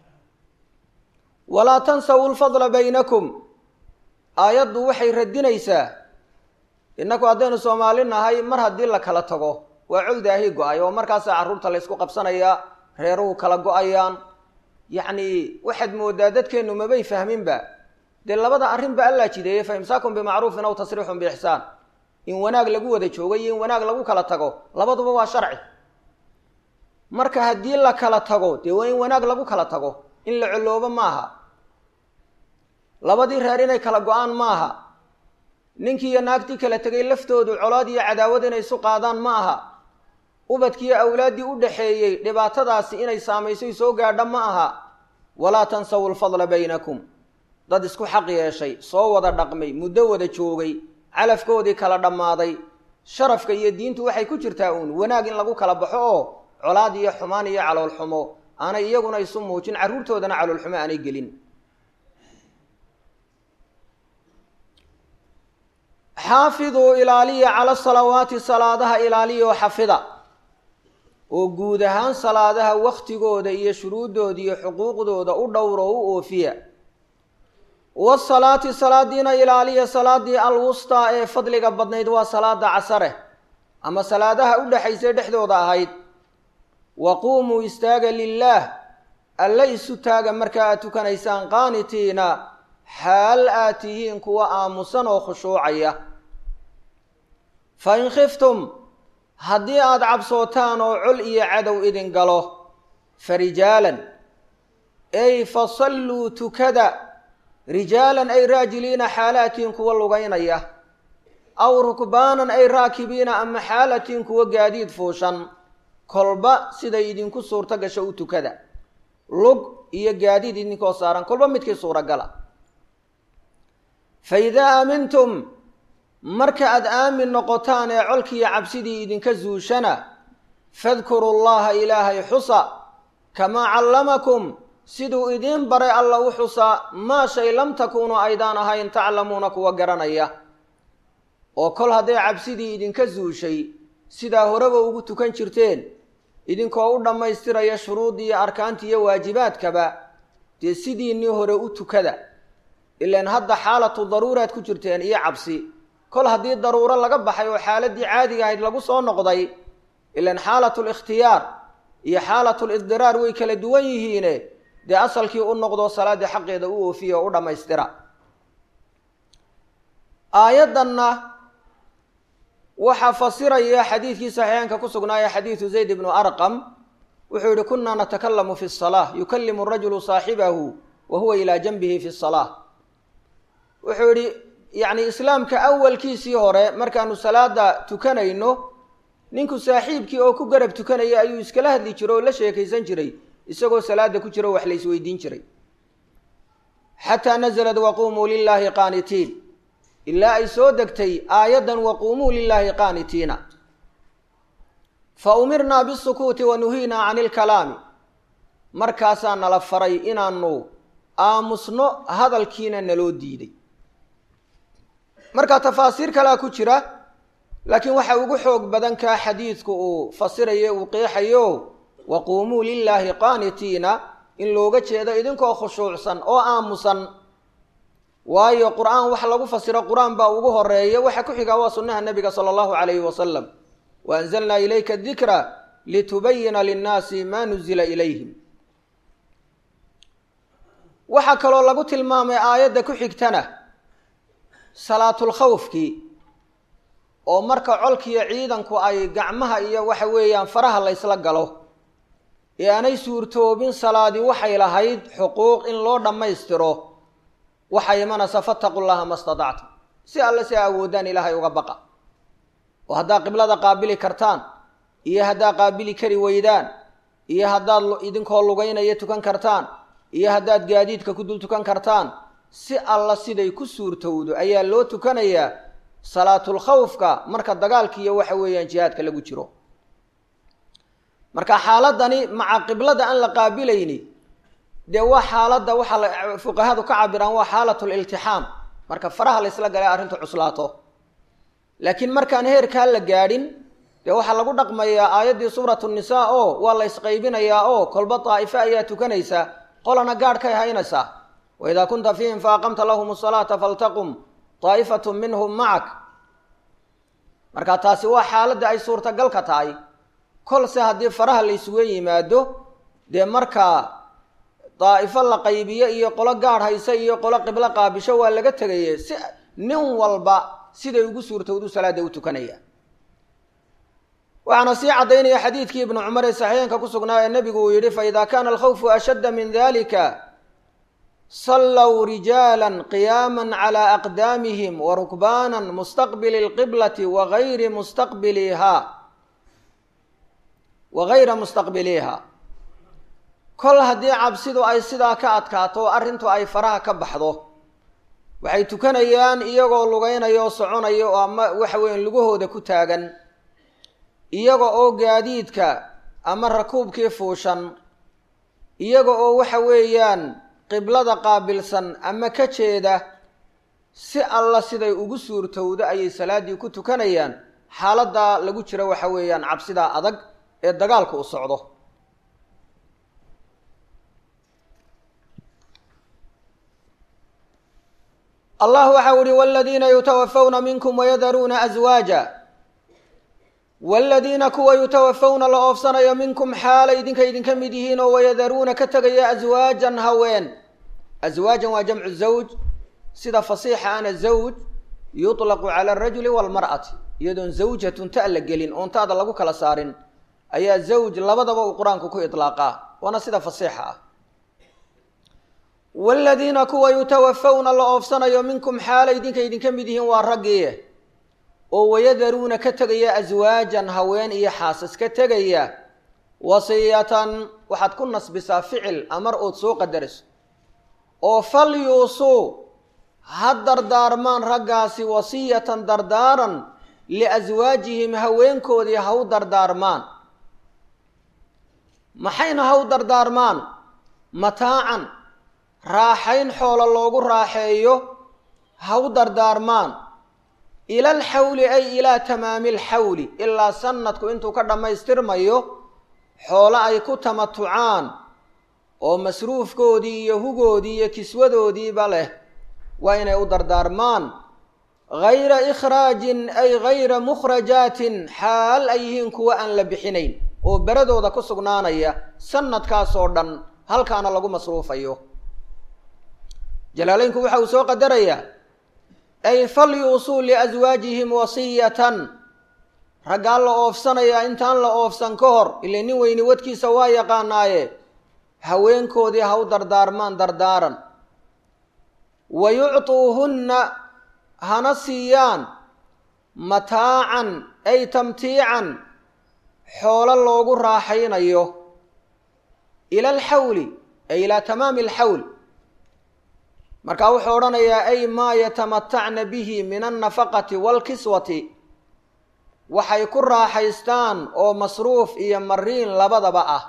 [SPEAKER 1] walaa tansawu lfadla baynakum aayaddu waxay radinaysaa innaku haddaynu soomaali nahay mar haddii la kala tago waa cogdaahi go-ay oo markaasaa carruurta laysku qabsanayaa reeruhu kala go-ayaan yacni waxaad moodaa dadkeennu mabay fahminba dee labada arrinba allaa jideeye fa imsaakun bimacruufin aw tasriixun biixsaan in wanaag lagu wada joogo iyo in wanaag lagu kala tago labaduba waa sharci marka haddii la kala tago dee waa in wanaag lagu kala tago in la coloobo maaha labadii reer inay kala go-aan maaha ninkii iyo naagtii kala tegay laftoodu colaad iyo cadaawad inay isu qaadaan ma aha ubadkiiyo awlaaddii u dhaxeeyey dhibaatadaasi inay saamaysoy soo gaadha ma aha walaa tansawu lfadla baynakum dad isku xaq yeeshay soo wada dhaqmay muddo wada joogay calafkoodii kala dhammaaday sharafka iyo diintu waxay ku jirtaa uun wanaag in lagu kala baxo oo colaad iyo xumaan iyo caloolxumo aanay iyaguna isu muujin carruurtoodana caloolxumo aanay gelin xaafiduu ilaaliya cala salawaati salaadaha ilaaliya oo xafida oo guud ahaan salaadaha waktigooda iyo shuruuddooda iyo xuquuqdooda u dhowro o u oofiya wasalaati salaadiina ilaaliya salaadii alwustaa ee fadliga badnayd waa salaada casare ama salaadaha u dhexaysay dhexdooda ahayd wa quumuu istaaga lilaah alla isu taaga marka aad tukanaysaan qaanitiina xaal aad tihiin kuwa aamusan oo khushuucaya fa in khiftum haddii aada cabsootaan oo col iyo cadow idin galo fa rijaalan ey fa salluu tukada rijaalan ay raajiliina xaalatiin kuwa lugaynaya aw rukbaanan ay raakibiina ama xaalatiin kuwa gaadiid fuushan kolba siday idinku suurto gasho u tukada lug iyo gaadiid idinkoo saaran kolba midkii suuragala fa idaa aamintum marka aada aamin noqotaan ee colkiiyo cabsidii idinka zuushana fadkuru llaha ilaahay xusa kamaa callamakum siduu idiin baray alla u xusa maa shay lam takuunu aydaan ahayn taclamuuna kuwa garanaya oo kol hadday cabsidii idinka zuushay sidaa horeba ugu tukan jirteen idinkoo u dhammaystiraya shuruuddii iyo arkaantii iyo waajibaadkaba dee sidiinnii hore u tukada ilaan hadda xaalatu daruuraad ku jirteen iyo cabsi kol haddii daruuro laga baxay oo xaaladdii caadiga ahayd lagu soo noqday ilaan xaalatu likhtiyaar iyo xaalatu lidiraar way kala duwan yihiine dee asalkii u noqdo salaaddii xaqeeda u oofiya oo u dhammaystira aayaddanna waxaa fasiraya xadiidkii saxiixaanka ku sugnaaya xadiidu zayd ibnu arqam wuxuu yihi kunaa natakalamu fi salaa yukalimu rajulu saaxibahu wa huwa ilaa janbihi fi salaa wuxuu yihi yacni islaamka awalkiisii hore markaanu salaada tukanayno ninku saaxiibkii oo ku garab tukanaya ayuu iskala hadli jiray oo la sheekaysan jiray isagoo salaada ku jira oo wax la isweydiin jiray xataa nazalad waquumuu lilaahi qaanitiin ilaa ay soo degtay aayaddan waquumuu lilaahi qaanitiina fa umirnaa bisukuuti wa nuhiinaa cani ilkalaami markaasaa nala faray inaanu aamusno hadalkiina naloo diiday marka tafaasiir kalea ku jira laakiin waxa ugu xoog badan kaa xadiidku uu fasirayo uu qeexayo waquumuu lilaahi qaanitiina in looga jeedo idinkoo khushuucsan oo aamusan waayo qur-aan waxa lagu fasiro qur-aan baa ugu horeeya waxa ku xigaa waa sunnaha nebiga sala allahu calayhi wasalam wa anzalnaa ilayka dikra litubayina linnaasi maa nuzila ilayhim waxaa kaloo lagu tilmaamay aayadda ku xigtana salaatulkhawfkii oo marka colkiiyo ciidanku ay gacmaha iyo waxa weeyaan faraha la ysla galo ee aanay suurtoobin salaadii waxay lahayd xuquuq in loo dhammaystiro waxay imanaysa fattaqu llaha ma statactum si alle si a awoodaan ilaahay uga baqa oo haddaad qiblada qaabili kartaan iyo haddaad qaabili kari weydaan iyo haddaad idinkoo lugaynaya tukan kartaan iyo haddaad gaadiidka ku dul tukan kartaan si alla siday ku suurtowdo ayaa loo tukanayaa salaatulkhawfka marka dagaalka iyo waxa weeyaan jihaadka lagu jiro marka xaaladani maca qiblada aan la qaabilayni dee waa xaaladda waxaa la fuqahadu ka cabiraan waa xaalat liltixaam marka faraha la ysla galay arrintu cuslaato laakiin markaan heerkaa la gaadhin dee waxaa lagu dhaqmayaa aayaddii suuratu nisaa oo waa la ysqaybinayaa oo kolba daa'ifo ayaa tukanaysa qolana gaadhkay haynaysaa waidaa kunta fiihim faaqamta lahum asalaata faltaqum daa'ifatu minhum macak marka taasi waa xaaladda ay suurtagalka tahay kolse haddii faraha la isugu yimaado dee markaa daa'ifo la qaybiyo iyo qolo gaadh haysa iyo qolo qiblo qaabisho waa laga tegaye si nin walba siday ugu suurtowdu salaada u tukanaya waxaana sii caddaynaya xadiidkii ibnu cumar ee saxiixinka ku sugnaa ee nebigu uu yidhi faida kana alkhawfu ashadda min dalika sallow rijaala qiyaama calى aqdaamihim warukbaana mustaqbili اlqiblati wagayri mustaqbiliha wagayra mustaqbiliha kol haddii cabsidu ay sidaa ka adkaato oo arrintu ay faraha ka baxdo waxay tukanayaan iyagoo lugeynaya oo soconaya oo ama waxa weeyaan lugahooda ku taagan iyaga oo gaadiidka ama rakuubkii fuushan iyaga oo waxa weeyaan qiblada qaabilsan ama ka jeeda si alla siday ugu suurtowdo ayay salaaddii ku tukanayaan xaaladdaa lagu jiro waxa weeyaan cabsidaa adag ee dagaalku u socdo allah waxa uhi wladiina yutawafawna minkum wayadaruuna aswaaja waaladiina kuwa yutawafawna la oofsanayo minkum xaala idinka idinka mid yihiin oo wayadaruuna ka tegaya aswaajan haween aswaajan waa jamcu zawj sida fasiixa ana zawj yuطlaqu cala alrajuli waalmar'ati iyadoon zawjatun ta la gelin oon taada lagu kala saarin ayaa zawj labadaba uu qur-aanku ku iطlaaqaa waana sida fasiixa ah waaladiina kuwa yutawafawna la oofsanayo minkum xaala idinka idinka mid yihiin waa raggii oo wayadaruuna ka tegaya aswaajan haween iyo xaasas ka tegaya wasiyatan waxaad ku nasbisaa ficil amar ood soo qadarayso oo fal yuusuu ha dardaarmaan raggaasi wasiyatan dardaaran liaswaajihim haweenkoodii ha u dardaarmaan maxayna ha u dardaarmaan mataacan raaxayn xoolo loogu raaxeeyo ha u dardaarmaan ila alxawli ay ilaa tamaami alxawli ilaa sanadku intuu ka dhammaystirmayo xoolo ay ku tamatucaan oo masruufkoodii iyo hugoodii iyo kiswadoodiiba leh waa inay u dardaarmaan gayra ikhraajin ay gayra mukhrajaatin xaal ay yihiin kuwa aan la bixinayn oo beradooda ku sugnaanaya sanadkaasoo dhan halkaana lagu masruufayo jalaaleynku waxa uu soo qadarayaa ay fal yuusuu liaswaajihim wasiyatan raggaa la oofsanayaa intaan la oofsan ka hor ile nin weyni wadkiisa waa yaqaanaaye haweenkoodii ha u dardaarmaan dardaaran wa yuctuuhunna hana siiyaan mataacan ay tamtiican xoolo loogu raaxaynayo ila alxawli ay ilaa tamaami alxawl markaa wuxuu odhanayaa ay maa yatamatacna bihi min alnafaqati waalkiswati waxay ku raaxaystaan oo masruuf iyo mariin labadaba ah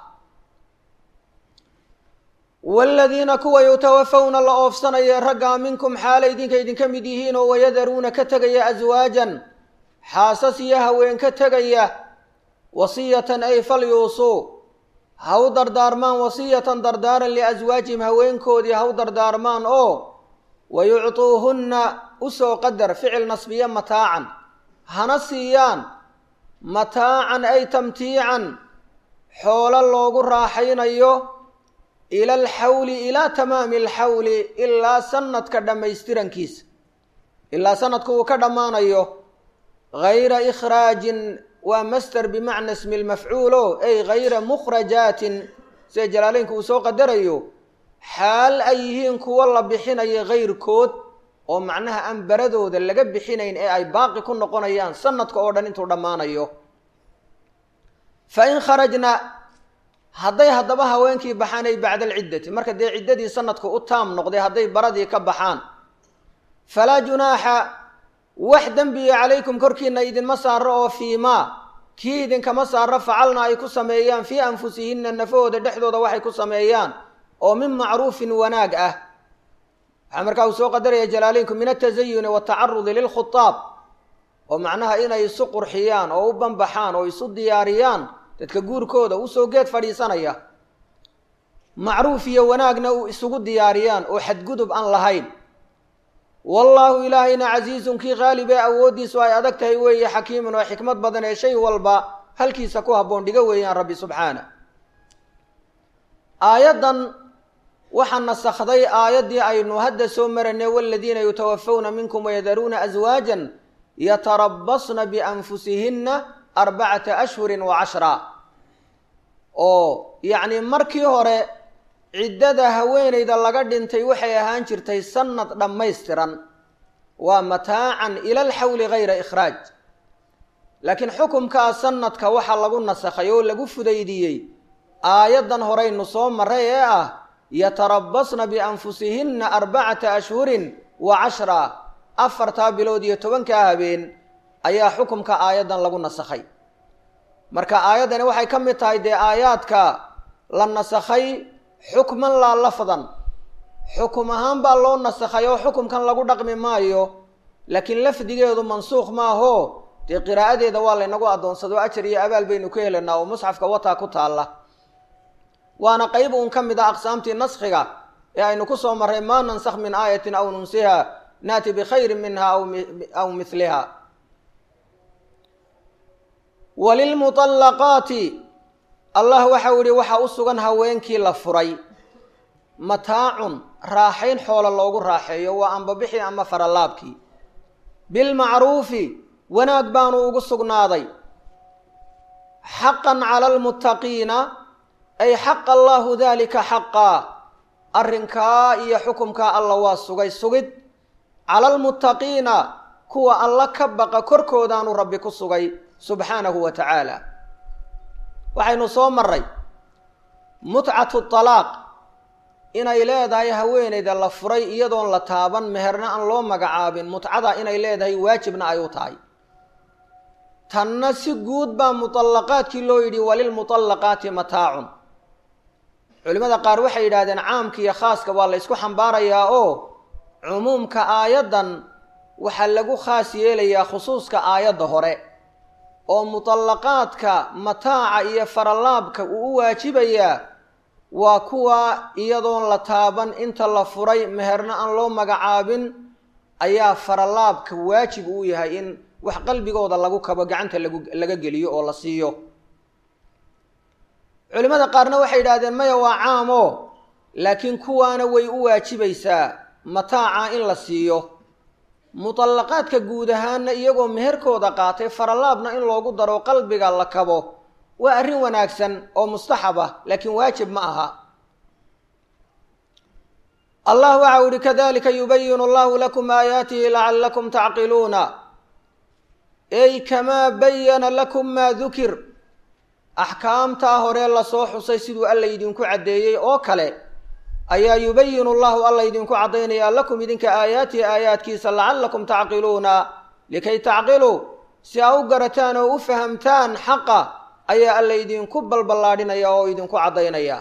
[SPEAKER 1] waaladiina kuwa yutawafawna la oofsanaya raggaa minkum xaalay idinka idinka mid yihiin oo wayadaruuna ka tegaya aswaajan xaasas iyo haween ka tegaya wasiyatan ay falyuusuu ha u dardaarmaan wasiyatan dardaaran liaswaajihim haweenkoodii ha u dardaarmaan oo wayuctuuhunna usoo qadar ficil nasbiye mataacan hana siiyaan mataacan ay tamtiican xoolo loogu raaxaynayo ila alxawli ilaa tamaami alxawli ilaa sanadka dhammaystirankiisa ilaa sanadku uu ka dhammaanayo gayra ikhraajin waa master bimacna ismi lmafcuulo ay gayra mukhrajaatin sida jalaaleynku uu soo qadarayo xaal ay yihiin kuwo la bixinayo kayrkood oo macnaha aan baradooda laga bixinayn ee ay baaqi ku noqonayaan sanadka oo dhan intuu dhammaanayo fa in kharajna hadday haddaba haweenkii baxaan ay bacda alciddati marka dee ciddadii sanadku u taam noqday hadday baradii ka baxaan falaa junaaxa wax dembiya calaykum korkiina idinma saaro oo fiimaa kii idinkama saaro facalna ay ku sameeyaan fii anfusihinna nafahooda dhexdooda waxay ku sameeyaan oo min macruufin wanaag ah waxaa markaa uu soo qadaraya jalaaleynku min altazayuni watacarudi lilkhutaab oo macnaha inay isu qurxiyaan oo u banbaxaan oo isu diyaariyaan dadka guurkooda usoo geed fadhiisanaya macruuf iyo wanaagna u isugu diyaariyaan oo xadgudub aan lahayn wallaahu ilaahayna casiizun kii qaalib ee awooddiisu ay adag tahay weeye xakiimun oo xikmad badan ee shay walba halkiisa ku habboon dhiga weeyaan rabbi subxaana aayaddan waxaa nasakhday aayaddii aynu hadda soo maranay waladiina yutawafawna minkum wayadaruuna aswaajan yatarabasna bianfusihinna arbacata ashhurin wa cashra oo yacni markii hore ciddada haweenayda laga dhintay waxay ahaan jirtay sanad dhammaystiran waa mataacan ila alxawli gayra ikhraaj laakiin xukumkaa sanadka waxaa lagu nasakhay oo lagu fudaydiyey aayaddan horeynu soo maray ee ah yatarabasna bianfusihinna arbacata ashhurin wa cashra afartaa bilood iyo tobankaa habeen ayaa xukumka aayaddan lagu nasakhay marka aayaddani waxay ka mid tahay dee aayaadka la nasakhay xukman laa lafdan xukum ahaan baa loo nasakhay oo xukumkan lagu dhaqmi maayo laakiin lafdigeedu mansuukh maaho dee qiraa'adeeda waa laynagu addoonsado ajar iyo abaal baynu ka helaynaa oo musxafka wataa ku taalla waana qeyb uun ka mid a aqsaamtii naskhiga ee aynu ku soo marray maa nansakh min aayatin aw nunsiha naati bikhayrin minha aw miliha walilmuطallaqaati allah waxau yihi waxaa u sugan haweenkii la furay mataacun raaxayn xoola loogu raaxeeyo waa ambabixii ama faralaabkii bilmacruufi wanaag baanu ugu sugnaaday xaqan cala almuttaqiina ay xaqa allahu dalika xaqaa arrinkaa iyo xukumkaa alla waa sugay sugid cala almuttaqiina kuwa alla ka baqa korkoodaanu rabbi ku sugay subxaanahu wa tacaala waxaynu soo maray mutcatu talaaq inay leedahay haweeneyda la furay iyadoon la taaban meherna aan loo magacaabin mutcada inay leedahay waajibna ay u tahay tanna si guud baa muطallaqaadkii loo yidhi walilmuطallaqaati mataacun culimmada qaar waxay yidhahdeen caamka iyo khaaska waa la ysku xambaarayaa oo cumuumka aayaddan waxaa lagu khaas yeelayaa khusuuska aayadda hore oo muطallaqaadka mataaca iyo faralaabka uu u waajibayaa waa kuwa iyadoon la taaban inta la furay meherna aan loo magacaabin ayaa faralaabka waajib uu yahay in wax qalbigooda lagu kabo gacanta lagu laga geliyo oo la siiyo culimmada qaarna waxay yidhahdeen maya waa caamo laakiin kuwaana way u waajibaysaa mataaca in la siiyo mutallaqaadka guud ahaana iyagoo meherkooda qaatay faralaabna in loogu daro qalbiga la kabo waa arrin wanaagsan oo mustaxab ah laakiin waajib ma aha allah waxa u ihi kadalika yubayinu allahu lakum aayaatihi lacallakum tacqiluuna ey kamaa bayana lakum maa dukir axkaamtaa hore lasoo xusay siduu alla idinku caddeeyey oo kale ayaa yubayinu llahu alla idinku caddaynayaa lakum idinka aayaatihi aayaadkiisa lacallakum tacqiluuna likay tacqiluu si aa u garataan oo u fahamtaan xaqa ayaa alla idinku balballaadhinaya oo idinku caddaynaya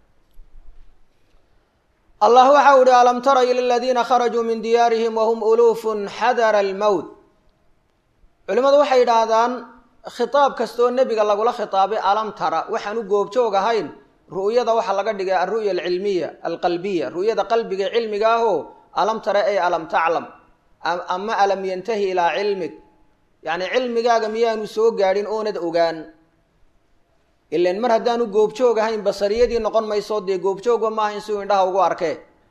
[SPEAKER 1] allah waxau ihi alam tara ila aladiina kharajuu min diyaarihim wahum uluufun xadara almowt culimmadu waxay yidhaahdaan khitaab kastaoo nebiga lagula khitaabay alam tara waxaan u goobjoog ahayn ru'yada waxaa laga dhigay alru'ya alcilmiya alqalbiya ru'yada qalbiga cilmiga ahoo alam tara ey alam taclam ama alam yantahi ilaa cilmig yacni cilmigaaga miyaanu soo gaadhin oonad ogaan ilan mar haddaanu goobjoog ahayn basariyadii noqon mayso dee goobjoogba maaha in siuu indhaha ugu arkee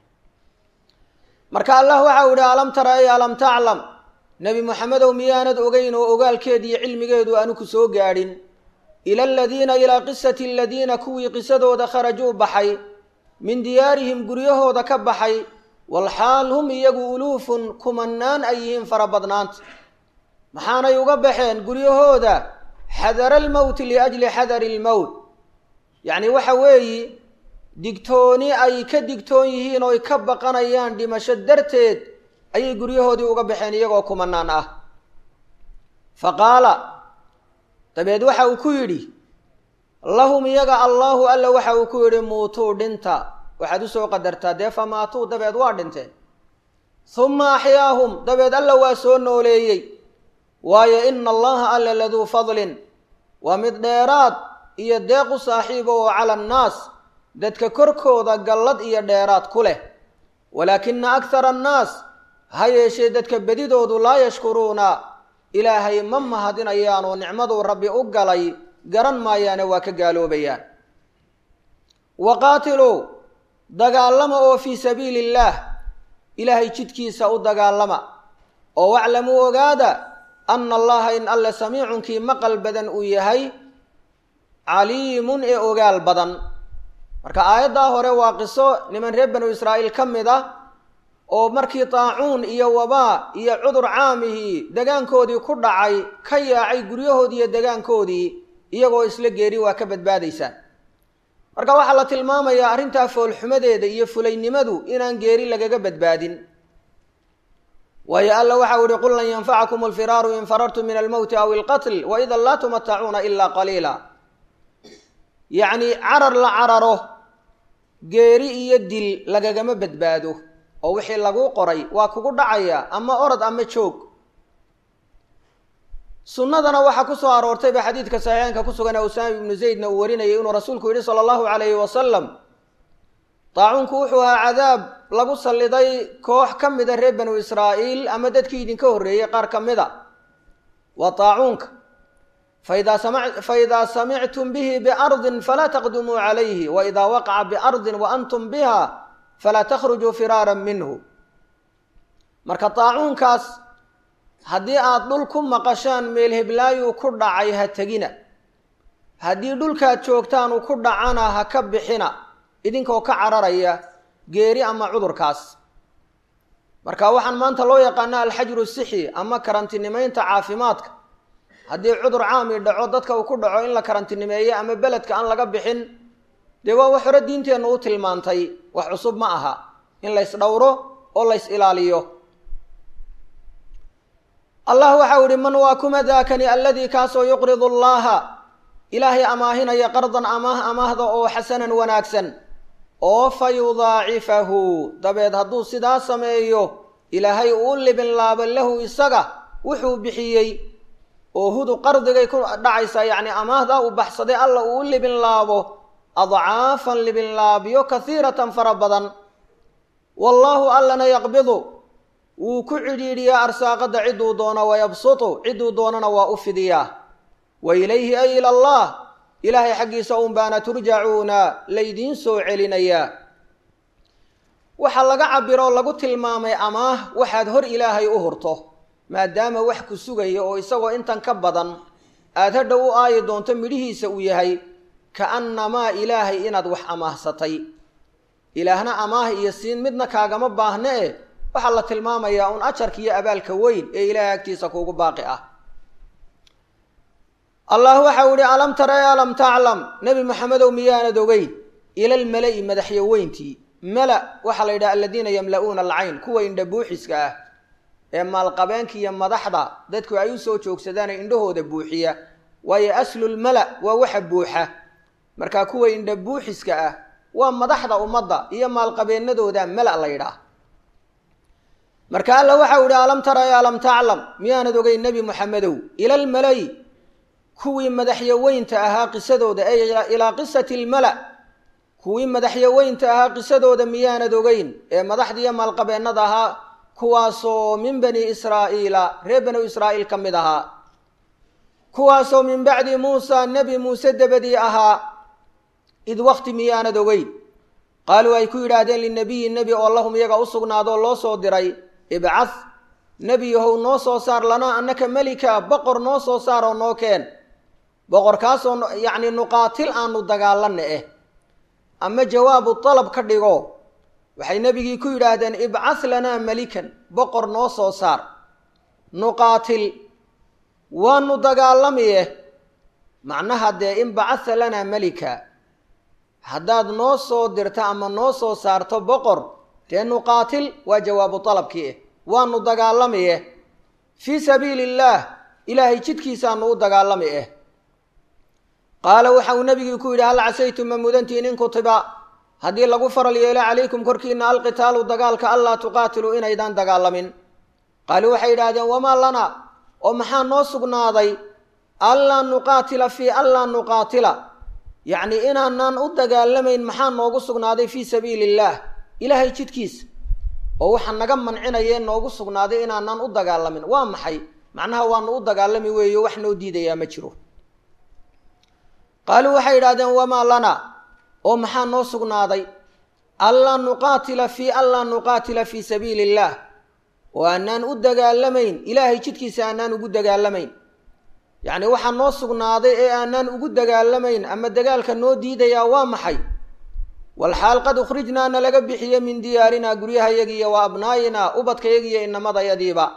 [SPEAKER 1] marka allah waxau ihi alam tara ey alam taclam nebi moxamedow miyaanad ogeyn oo ogaalkeedi iyo cilmigeedu aanu ku soo gaadhin ila aladiina ilaa qisati aladiina kuwii qisadooda kharajuu baxay min diyaarihim guryahooda ka baxay walxaal hum iyagu uluufun kumanaan ay yihiin fara badnaanta maxaanay uga baxeen guryahooda xadara almowti liajli xadari almowt yacni waxa weeyi digtooni ay ka digtoon yihiin oo ay ka baqanayaan dhimasho darteed ayay guryahoodii uga baxeen iyagoo kumanaan ah fa qaala dabeed waxa uu ku yidhi lahum iyaga allaahu alla waxa uu ku yidhi muutuu dhinta waxaad usoo qadartaa dee fa maatuu dabeed waa dhinteen humma axyaahum dabeed alla waa soo nooleeyey waayo ina allaha alla laduu fadlin waa mid dheeraad iyo deeq u saaxiiba oo cala annaas dadka korkooda gallad iyo dheeraad ku leh walaakina akhara annaas ha yeeshee dadka bedidoodu laa yashkuruuna ilaahay ma mahadinayaan oo nicmaduu rabbi u galay garan maayaane waa ka gaaloobayaan wa qaatiluu dagaalama oo fii sabiili illaah ilaahay jidkiisa u dagaalama oo waclamuu ogaada ana allaha in alle samiicunkii maqal badan uu yahay caliimun ee ogaal badan marka aayaddaa hore waa qiso niman reer banu israa'iil ka mid ah oo markii taacuun iyo wabaa iyo cudur caamihii degaankoodii ku dhacay ka yaacay guryahoodii iyo degaankoodii iyagoo isla geeri waa ka badbaadaysaan marka waxaa la tilmaamayaa arrintaa foolxumadeeda iyo fulaynimadu inaan geeri lagaga badbaadin waayo alla waxau ihi qul lan yanfacakum alfiraaru in farartum min almowti aw ilqatl waidan laa tumatacuuna ilaa qaliila yacni carar la cararo geeri iyo dil lagagama badbaado oo wixii laguu qoray waa kugu dhacaya ama orod ama joog sunnadana waxaa ku soo aroortay ba xadiidka saxiixeynka ku sugan ee usaama ibnu zaydna uu warinayay inuu rasuulku yidhi sala allahu calayhi wasalam daacuunku wuxuu ahaa cadaab lagu salliday koox ka mida reer banu israa'iil ama dadkii idinka horreeyey qaar ka mid a waa daacuunka faidaa sama faidaa samictum bihi biardin falaa taqdumuu calayhi waidaa waqaca biardin wa antum biha falaa takhrujuu firaaran minhu marka daacuunkaas haddii aada dhul ku maqashaan meel heblaayuu ku dhacay ha tegina haddii dhulkaad joogtaan uu ku dhacana ha ka bixina idinkoo ka cararaya geeri ama cudurkaas marka waxaan maanta loo yaqaana alxajru sixi ama karantinimeynta caafimaadka haddii cudur caami dhaco dadka uu ku dhaco in la karantinimeeyo ama beledka aan laga bixin dee waa wax hore diinteennu u tilmaantay wax cusub ma aha in lays dhowro oo lays ilaaliyo allah waxau ihi man waa kuma daakani alladii kaasoo yuqridu allaha ilaahay amaahinaya qardan amaah amaahda oo xasanan wanaagsan oo fa yudaacifahu dabeed hadduu sidaa sameeyo ilaahay uu libin laabo lahu isaga wuxuu bixiyey oo hudu qardigay ku dhacaysaa yacni amaahda uu baxsaday alla uu u libin laabo adcaafan libin laabyo kahiiratan fara badan wallaahu allana yaqbidu wuu ku cidhiidhiyaa arsaaqadda cidduu doono wayabsutu cidduu doonana waa u fidiyaa wa ilayhi ay ila allah ilaahay xaggiisa un baana turjacuuna laydiin soo celinayaa waxaa laga cabiro lagu tilmaamay amaah waxaad hor ilaahay u hurto maadaama wax ku sugaya oo isagoo intan ka badan aada hadha u aayi doonto midhihiisa uu yahay ka-annamaa ilaahay inaad wax amaahsatay ilaahna amaah iyo siin midna kaagama baahne e waxaa la tilmaamayaa un ajarka iyo abaalka weyn ee ilaahay agtiisa kuugu baaqi ah allah waxau ihi alam tara e alam taclam nebi maxamedow miyaanad ogeyn ila lmala-i madaxyaweyntii mala waxaa la yidhaha aladiina yamla-uuna alcayn kuwa indha buuxiska ah ee maalqabeenka iyo madaxda dadku ay u soo joogsadaane indhahooda buuxiya waayo aslulmala waa waxa buuxa markaa kuwa indha buuxiska ah waa madaxda ummadda iyo maalqabeenadooda mala la yidhaah marka alla waxau ihi alam tara e alam taclam miyaanad ogeyn nebi moxamedow ila lmalay kuwii madaxyaweynta ahaa qisadooda ee ilaa qisati lmala kuwii madaxyaweynta ahaa qisadooda miyaanad ogeyn ee madaxdiiyo maalqabeennada ahaa kuwaasoo min bani israa'iila reer banu israa'iil ka mid ahaa kuwaasoo min bacdi muusa nebi muuse dabadii ahaa id wakti miyaanad ogeyn qaaluu ay ku yidhaahdeen linabiyi nebi oo lahum iyaga u sugnaadoo loo soo diray ibcah nebi yahow noo soo saar lanaa annaka melika boqor noo soo saar oo noo keen boqorkaasoo yacni nuqaatil aanu dagaalanna eh ama jawaabu dalab ka dhigo waxay nebigii ku yidhaahdeen ibcah lanaa melikan boqor noo soo saar nuqaatil waanu dagaalamiye macnaha dee in bacatha lanaa melika haddaad noo soo dirto ama noo soo saarto boqor dee nuqaatil waa jawaabu dalabkii eh waanu dagaalamiye fii sabiili illaah ilaahay jidkiisaanu u dagaalami eh qaala waxa uu nebigii ku yidhi hal casaytum ma mudantiin in kutiba haddii lagu faral yeelo calaykum korkiina alqitaalu dagaalka allaa tuqaatiluu inaydaan dagaalamin qaaluu waxay yidhaahdeen wamaa lana oo maxaa noo sugnaaday allaa nuqaatila fii allaa nuqaatila yacni inaanaan u dagaalamayn maxaa noogu sugnaaday fii sabiili illaah ilaahay jidkiisa oo waxaa naga mancinayee noogu sugnaaday inaanaan u dagaalamin waa maxay macnaha waanu u dagaalami weeyo wax noo diidayaa ma jiro qaaluu waxay yidhahdeen wamaa lana oo maxaa noo sugnaaday allaa nuqaatila fii allaa nuqaatila fii sabiili illaah oo aanaan u dagaalamayn ilaahay jidkiisa aanaan ugu dagaalamayn yacni waxaa noo sugnaaday ee aanaan ugu dagaalamayn ama dagaalka noo diidayaa waa maxay walxaal qad ukhrijnaa na laga bixiye min diyaarinaa guryahayagiiyo wa abnaayinaa ubadkayagiiyo inamadayadiiba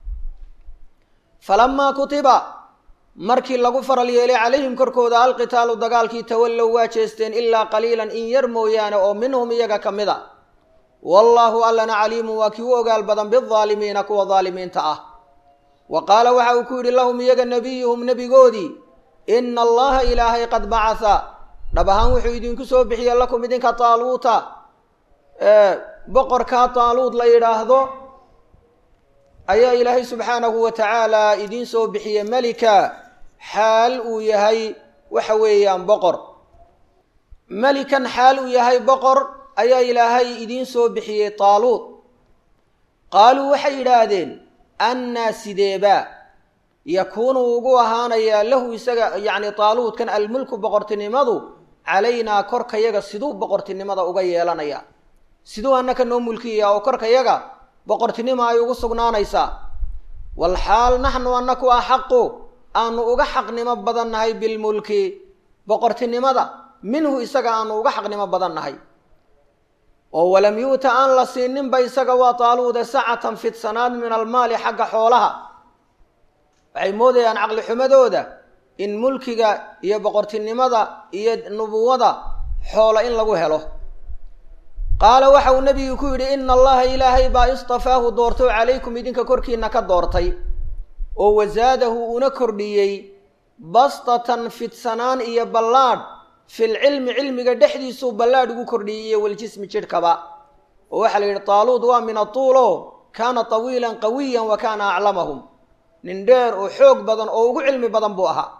[SPEAKER 1] falamaa kutiba markii lagu faral yeelay calayhim korkooda alqitaalu dagaalkii tawallow waa jeesteen ilaa qaliilan in yar mooyaane oo minhum iyaga ka mid a wallaahu allana caliimun waa kii u ogaal badan bidaalimiina kuwa daalimiinta ah wa qaala waxa uu ku yidhi lahum iyaga nebiyuhum nebigoodii ina allaha ilaahay qad bacatha dhab ahaan wuxuu idinku soo bixiye lakum idinka taaluuta boqorkaa taaluud la yidhaahdo ayaa ilaahay subxaanahu wa tacaala idiin soo bixiye melika xaal uu yahay waxa weeyaan boqor melikan xaal uu yahay boqor ayaa ilaahay idiin soo bixiyey taaluud qaaluu waxay yidhaahdeen annaa sideebaa yakuunu ugu ahaanayaa lahu isaga yacni taaluudkan almulku boqortinimadu calaynaa korkayaga siduu boqortinimada uga yeelanaya siduu annaka noo mulkiyaa oo korkayaga boqortinimo ay ugu sugnaanaysaa walxaal naxnu annaku axaqu aanu uga xaqnimo badan nahay bilmulki boqortinimada minhu isaga aanu uga xaqnimo badan nahay oo walam yu'ta aan la siininba isaga waa taaluuda sacatan fidsanaad min almaali xagga xoolaha waxay moodayaan caqli xumadooda in mulkiga iyo boqortinimada iyo nubuwada xoola in lagu helo qaala waxa uu nebigu ku yidhi ina allaha ilaahay baa istafaahu doortay calaykum idinka korkiina ka doortay oo wasaadahu una kordhiyey bastatan fidsanaan iyo ballaadh fil cilmi cilmiga dhexdiisuu ballaadh ugu kordhiyey iyo waljismi jidhkaba oo waxaa la yidhi taaluud waa min atuulo kaana tawiilan qawiyan wa kaana aclamahum nin dheer oo xoog badan oo ugu cilmi badan buu ahaa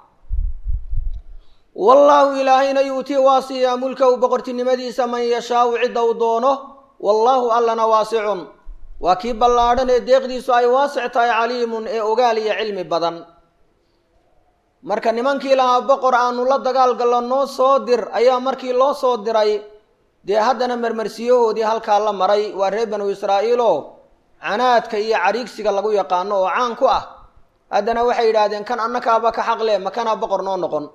[SPEAKER 1] wallaahu ilaahayna yuutii waa siiyaa mulkahu boqortinimadiisa man yashaau cidda uu doono wallaahu allana waasicun waa kii ballaadhan ee deeqdiisu ay waasic tahay caliimun ee ogaal iyo cilmi badan marka nimankii lahaa boqor aanu la dagaal gallo noo soo dir ayaa markii loo soo diray dee haddana marmarsiyahoodii halkaa la maray waa reer banu israa'iiloo canaadka iyo cariigsiga lagu yaqaano oo caan ku ah haddana waxay yidhaahdeen kan annakaaba ka xaqle makanaa boqor noo noqon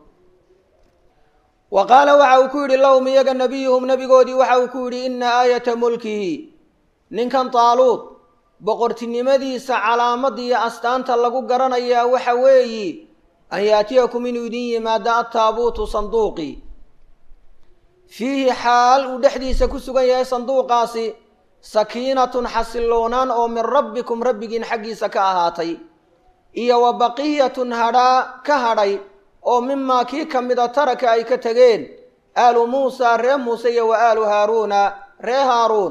[SPEAKER 1] wa qaala waxa uu ku yidhi lahum iyaga nebiyuhum nebigoodii waxa uu ku yidhi inna aayata mulkihi ninkan taaluud boqortinimadiisa calaamad iyo astaanta lagu garanayaa waxa weeyi an yaatiyakum inuu idin yimaado attaabuutu sanduuqi fiihi xaal uu dhexdiisa ku sugan yahay sanduuqaasi sakiinatun xasilloonaan oo min rabbikum rabbigiin xaggiisa ka ahaatay iyo wa baqiyatun hadhaa ka hadhay oo mimaa kii ka mida taraka ay ka tegeen aalu muusa ree muuse iyo wa aalu haaruuna ree haaruun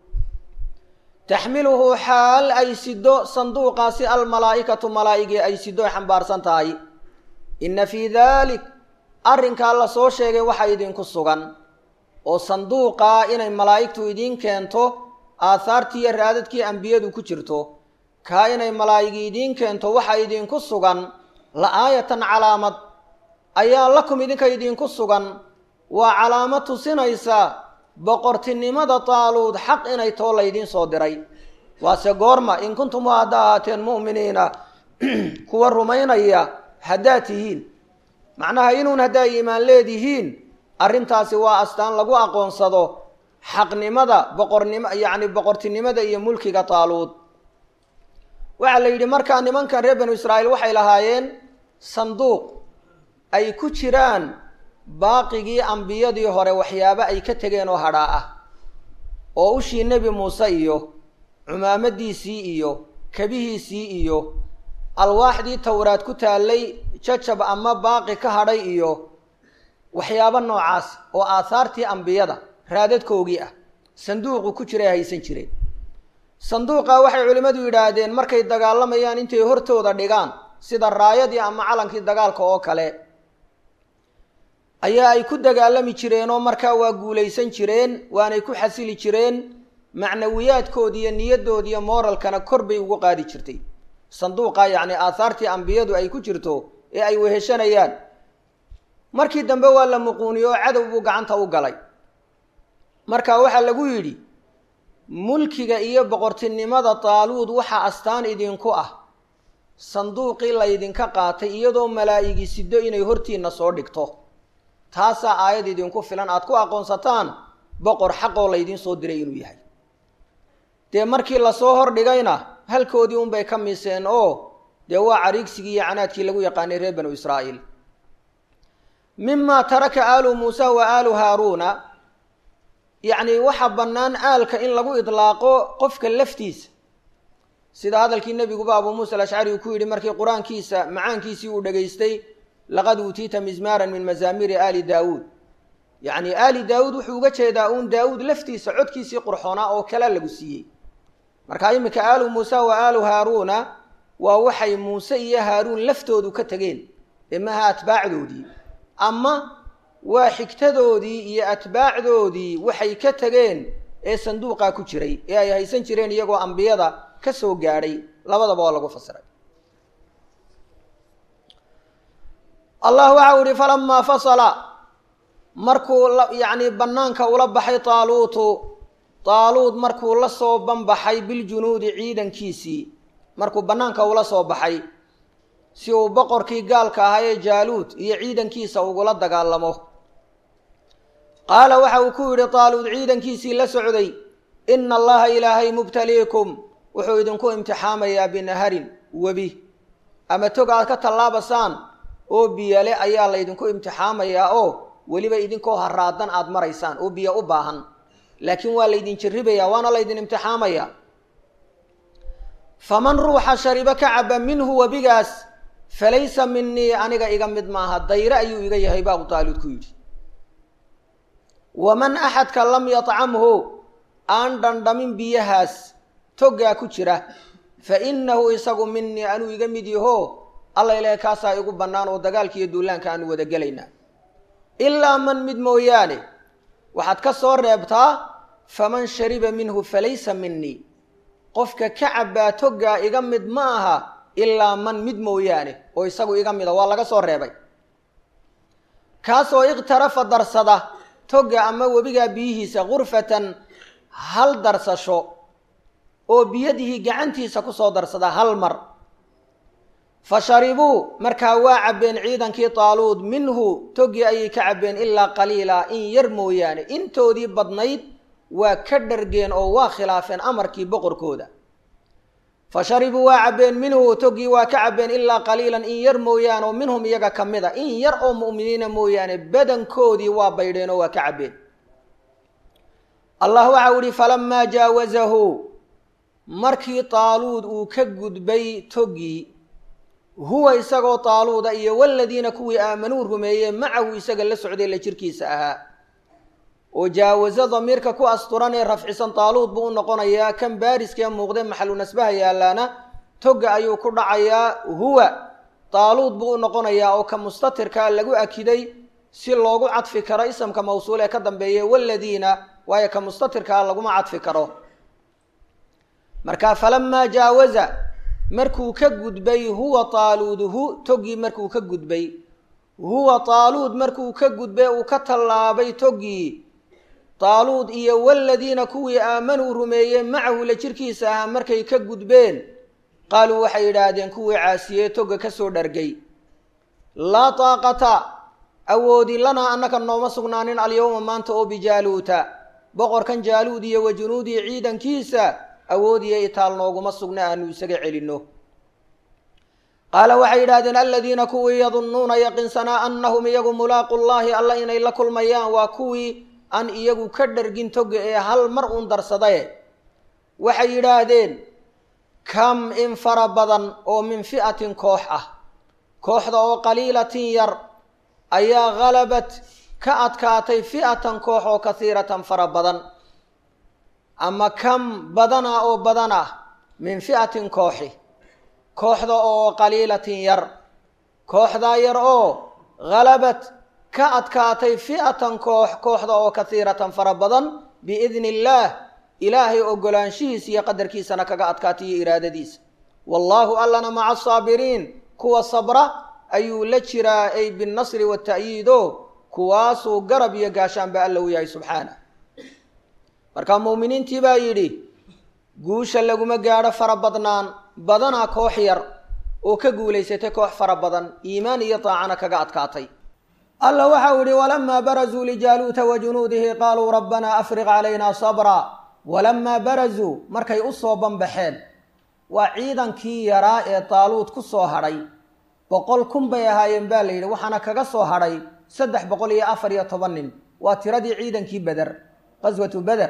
[SPEAKER 1] taxmiluhu xaal ay sido sanduuqaasi almalaa'ikatu malaa'igii ay sido ay xambaarsan tahay inna fii daalik arrinkaa la soo sheegay waxa idinku sugan oo sanduuqaa inay malaa'igtu idiin keento aahaartii iyo raadadkii ambiyadu ku jirto kaa inay malaa'igi idiin keento waxa idinku sugan la aayatan calaamad ayaa lakum idinka idinku sugan waa calaamad tusinaysa boqortinimada taaluud xaq inay too laydiin soo diray waase goorma in kuntum hadda ahaateen mu'miniina kuwa rumaynaya haddaad tihiin macnaha inuun haddaa iimaan leedihiin arrintaasi waa astaan lagu aqoonsado xaqnimada boqornimo yacni boqortinimada iyo mulkiga taaluud waxaa la yidhi markaa nimankan reer banu israa'iil waxay lahaayeen sanduuq ay ku jiraan baaqigii ambiyadii hore waxyaabo ay ka tegeen oo hadhaa ah oo ushii nebi muuse iyo cumaamadiisii iyo kabihiisii iyo alwaaxdii towraad ku taallay jajab ama baaqi ka hadhay iyo waxyaabo noocaas oo aahaartii ambiyada raadadkoogii ah sanduuqu ku jiray haysan jireen sanduuqa waxay culimmadu yidhaahdeen markay dagaalamayaan intay hortooda dhigaan sida raayadii ama calankii dagaalka oo kale ayaa ay ku dagaalami jireen oo markaa waa guulaysan jireen waanay ku xasili jireen macnawiyaadkoodi iyo niyadoodi iyo mooralkana kor bay ugu qaadi jirtay sanduuqa yacni aahaartii ambiyadu ay ku jirto ee ay weheshanayaan markii dambe waa la muquuniyo oo cadow buu gacanta u galay marka waxaa lagu yidhi mulkiga iyo boqortinimada taaluud waxaa astaan idinku ah sanduuqii laydinka qaatay iyadoo malaa'igi sido inay hortiinna soo dhigto taasaa aayad idinku filan aad ku aqoonsataan boqor xaqoo laydiin soo diray inuu yahay dee markii lasoo hordhigayna halkoodii unbay ka miseen oo dee waa cariigsigii iyo canaadkii lagu yaqaanay reer banu israa'iil mimaa taraka aalu muusa wa aalu haaruuna yacni waxaa bannaan aalka in lagu idlaaqo qofka laftiisa sida hadalkii nebiguba abuu muusa alashcari uu ku yidhi markii qur-aankiisa macaankiisii uu dhegaystay laqad uutiita mizmaaran min mazaamiiri aali daawuud yacni aali daawuud wuxuu uga jeedaa uun daawuud laftiisa codkiisii qurxoonaa oo kala lagu siiyey marka iminka aalu muusa wa aalu haaruuna waa waxay muuse iyo haaruun laftoodu ka tegeen ee maaha atbaacdoodii ama waa xigtadoodii iyo atbaacdoodii waxay ka tegeen ee sanduuqaa ku jiray ee ay haysan jireen iyagoo ambiyada ka soo gaadhay labadaba waa lagu fasiray allah waxau ihi falamaa fasala markuu yacni bannaanka ula baxay taaluutu taaluud markuu la soo banbaxay biljunuudi ciidankiisii markuu bannaanka ula soo baxay si uu boqorkii gaalka ahaa ee jaaluud iyo ciidankiisa ugula dagaalamo qaala waxa uu ku yidhi taaluud ciidankiisii la socday ina allaha ilaahay mubtaliikum wuxuu idinku imtixaamayaa binaharin webi ama tog aad ka tallaabasaan oo biyale ayaa laydinku imtixaamayaa oo weliba idinkoo haraadan aada maraysaan oo biyo u baahan laakiin waa laydin jarribayaa waana laydin imtixaamayaa faman ruuxa sharibo ka caba minhu webigaas falaysa minii aniga iga mid maaha dayre ayuu iga yahay baa abu taaluud ku yidhi waman axadka lam yatcamhu aan dhandhamin biyahaas toggaa ku jira fa innahu isagu minii anuu iga mid yaho alla ilahay kaasaa igu bannaan oo dagaalka iyo duulaanka aanu wada gelaynaa ilaa man mid mooyaane waxaad ka soo reebtaa faman shariba minhu falaysa minii qofka ka cabbaa toggaa iga mid ma aha ilaa man mid mooyaane oo isagu iga mida waa laga soo reebay kaasoo ikhtarafa darsada toga ama webigaa biyihiisa gurfatan hal darsasho oo biyadihi gacantiisa kusoo darsada hal mar fa sharibuu markaa waa cabbeen ciidankii taaluud minhu togii ayay ka cabbeen ilaa qaliila in yar mooyaane intoodii badnayd waa ka dhargeen oo waa khilaafeen amarkii boqorkooda fa sharibuu waa cabbeen minhu togii waa ka cabbeen ilaa qaliilan in yar mooyaane oo minhum iyaga ka mid a in yar oo mu'miniina mooyaane badankoodii waa baydheen oo waa ka cabbeen allah waxau ihi falamaa jaawazahu markii taaluud uu ka gudbay togii huwa isagoo taaluuda iyo waladiina kuwii aamanuu rumeeyee macahu isaga la socday la jirkiisa ahaa oo jaawaso damiirka ku asturan ee rafcisan taaluud buu u noqonayaa kan baariskee muuqde maxalu nasbaha yaalaana toga ayuu ku dhacayaa huwa taaluud buu u noqonayaa oo ka mustatirkaa lagu akiday si loogu cadfi karo isamka mawsuul ee ka dambeeya waladiina waayo ka mustatirkaa laguma cadfi karo marka falamaa jaawaza markuu ka gudbay huwa taaluuduhu togii markuu ka gudbay huwa taaluud markuu ka gudbay uu ka tallaabay togii taaluud iyo waladiina kuwii aamanuu rumeeyey macahu la jirkiisa ahaa markay ka gudbeen qaaluu waxay yidhaahdeen kuwii caasiyee toga kasoo dhargay laa taaqata awoodi lanaa annaka nooma sugnaanin alyowma maanta oo bijaaluuta boqorkan jaaluud iyo wa junuudii ciidankiisa awoodiyo itaal nooguma sugna aanu isaga celinno qaala waxay yidhahdeen aladiina kuwii yadunnuuna yaqinsanaa annahum iyagu mulaaqu llaahi alla inay la kulmayaan waa kuwii aan iyagu ka dhargin toga ee hal mar uun darsadaye waxay yidhaahdeen kam in fara badan oo min fi'atin koox ah kooxda oo qaliilatin yar ayaa halabat ka adkaatay fi'atan koox oo kasiiratan fara badan ama kam badana oo badan ah min fi'atin kooxi kooxda oo qaliilatin yar kooxdaa yar oo halabat ka adkaatay fi'atan koox kooxda oo kasiiratan fara badan biidni illaah ilaahay ogolaanshihiisa iyo qadarkiisana kaga adkaatay iyo iraadadiisa wallaahu allana maca asaabiriin kuwa sabra ayuu la jiraa ay binnasri wata'yiido kuwaasuu garab iyo gaashaanba alla u yahay subxaanah marka muuminiintii baa yidhi guusha laguma gaadho fara badnaan badanaa koox yar oo ka guulaysatay koox fara badan iimaan iyo daacana kaga adkaatay alla waxau yihi walamaa barazuu lijaaluuta wa junuudihi qaaluu rabbanaa afriq calaynaa sabra walamaa barazuu markay u soo banbaxeen waa ciidankii yaraa ee taaluud ku soo hadhay boqol kun bay ahaayeen baa la yidhi waxaana kaga soo hadhay saddex boqol iyo afar iyo toban nin waa tiradii ciidankii beder qaswatu beder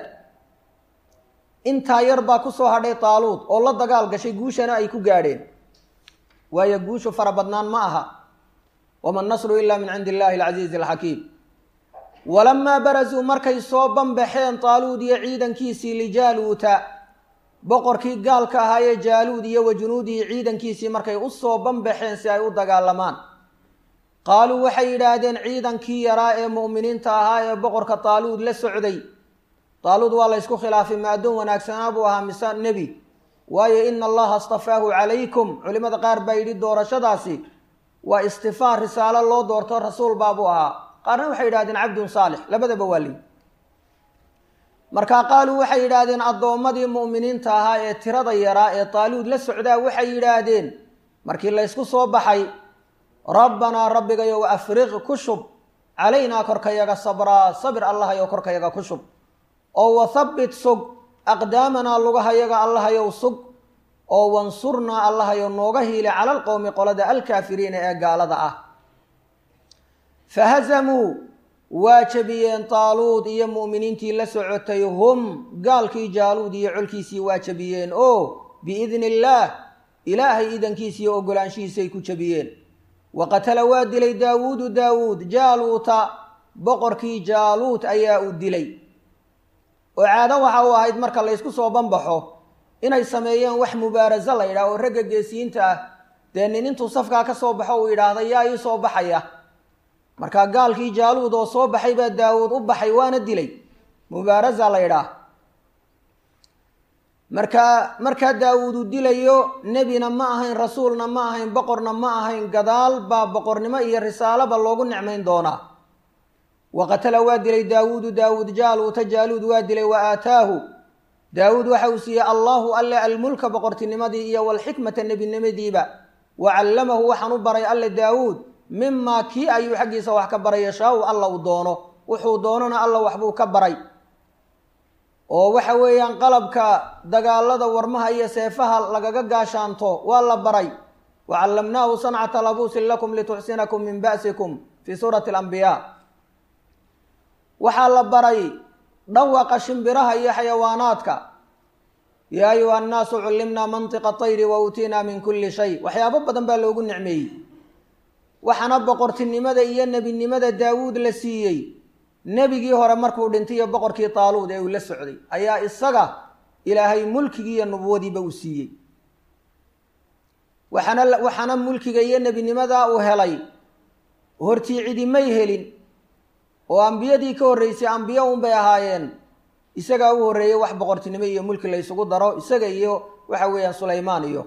[SPEAKER 1] intaa yar baa ku soo hadhay taaluud oo la dagaal gashay guushana ay ku gaadheen waayo guushu fara badnaan ma aha wama nasru ila min cindi illahi alcasiizi alxakiim walamaa barazuu markay soo banbaxeen taaluud iyo ciidankiisii lijaaluuta boqorkii gaalka ahaayee jaaluud iyo wa junuudihi ciidankiisii markay u soo banbaxeen si ay u dagaalamaan qaaluu waxay yidhaahdeen ciidankii yaraa ee mu'miniinta ahaa ee boqorka taaluud la socday taaluud waa la ysku khilaafay ma addoon wanaagsanaa buu ahaa mise nebi waayo ina allaha astafaahu calaykum culimmada qaar baa yidhi doorashadaasi waa istifaa risaalo loo doorto rasuul baabuu ahaa qaarna waxay yidhahdeen cabdun saalix labadaba waa lii markaa qaaluu waxay yidhaahdeen addoommadii mu'miniinta ahaa ee tirada yaraa ee taaluud la socdaa waxay yidhaahdeen markii laysku soo baxay rabbanaa rabbigayow afriq ku shub calaynaa korkayaga sabraa sabir allahayow korkayaga ku shub oo wathabbit sug aqdaamanaa lugahayaga allahayow sug oo wansurnaa allahayow nooga hiile cala alqowmi qolada alkaafiriina ee gaalada ah fahazamuu waa jabiyeen taaluud iyo mu'miniintii la socotay hum gaalkii jaaluud iyo colkiisii waa jabiyeen oo biidni illaah ilaahay idankiisiiyo ogolaanshihiisay ku jabiyeen wa qatala waa dilay daawuudu daawuud jaaluuta boqorkii jaaluut ayaa uu dilay oo caado waxa uu ahayd marka laysku soo banbaxo inay sameeyeen wax mubaaraso la yidhaah oo ragga geesiyiinta ah dee nin intuu safkaa ka soo baxo uu yidhaahda yaa ii soo baxaya markaa gaalkii jaaluud oo soo baxay baa daawuud u baxay waana dilay mubaarasa la yidhaah markaa markaa daawuud uu dilayo nebina ma ahayn rasuulna ma ahayn boqorna ma ahayn gadaal baa boqornimo iyo risaalaba loogu nicmayn doonaa wa qatala waa dilay daawuudu daawuud jaaluuta jaaluud waa dilay wa aataahu daawuud waxa uu siiyey allaahu alle almulka boqortinimadii iyo walxikmata nebinimadiiba wa callamahu waxaan u baray alle daawuud mimaa kii ayuu xaggiisa wax ka baray yashaau alla uu doono wuxuu doonona alla waxbuu ka baray oo waxa weeyaan qalabka dagaalada warmaha iyo seefaha lagaga gaashaanto waa la baray wa callamnaahu sancata labuusin lakum lituxsinakum min ba'sikum fii suurati alambiyaa waxaa la baray dhawaqa shimbiraha iyo xayawaanaadka yaa ayuha annaasu cullimnaa mantiqa tayri wa uutiinaa min kulli shay waxyaabo badan baa loogu nicmeeyey waxaana boqortinimada iyo nebinimada daawuud la siiyey nebigii hore markuu dhintay iyo boqorkii taaluud ee uu la socday ayaa isaga ilaahay mulkigii iyo nubuwadiiba uu siiyey waxaana waxaana mulkiga iyo nebinimada uu helay hortii cidi may helin oo ambiyadii ka horreysay ambiyo unbay ahaayeen isagaa u horreeyey wax boqortinimo iyo mulki la ysugu daro isaga iyo waxa weeyaan sulaymaan iyo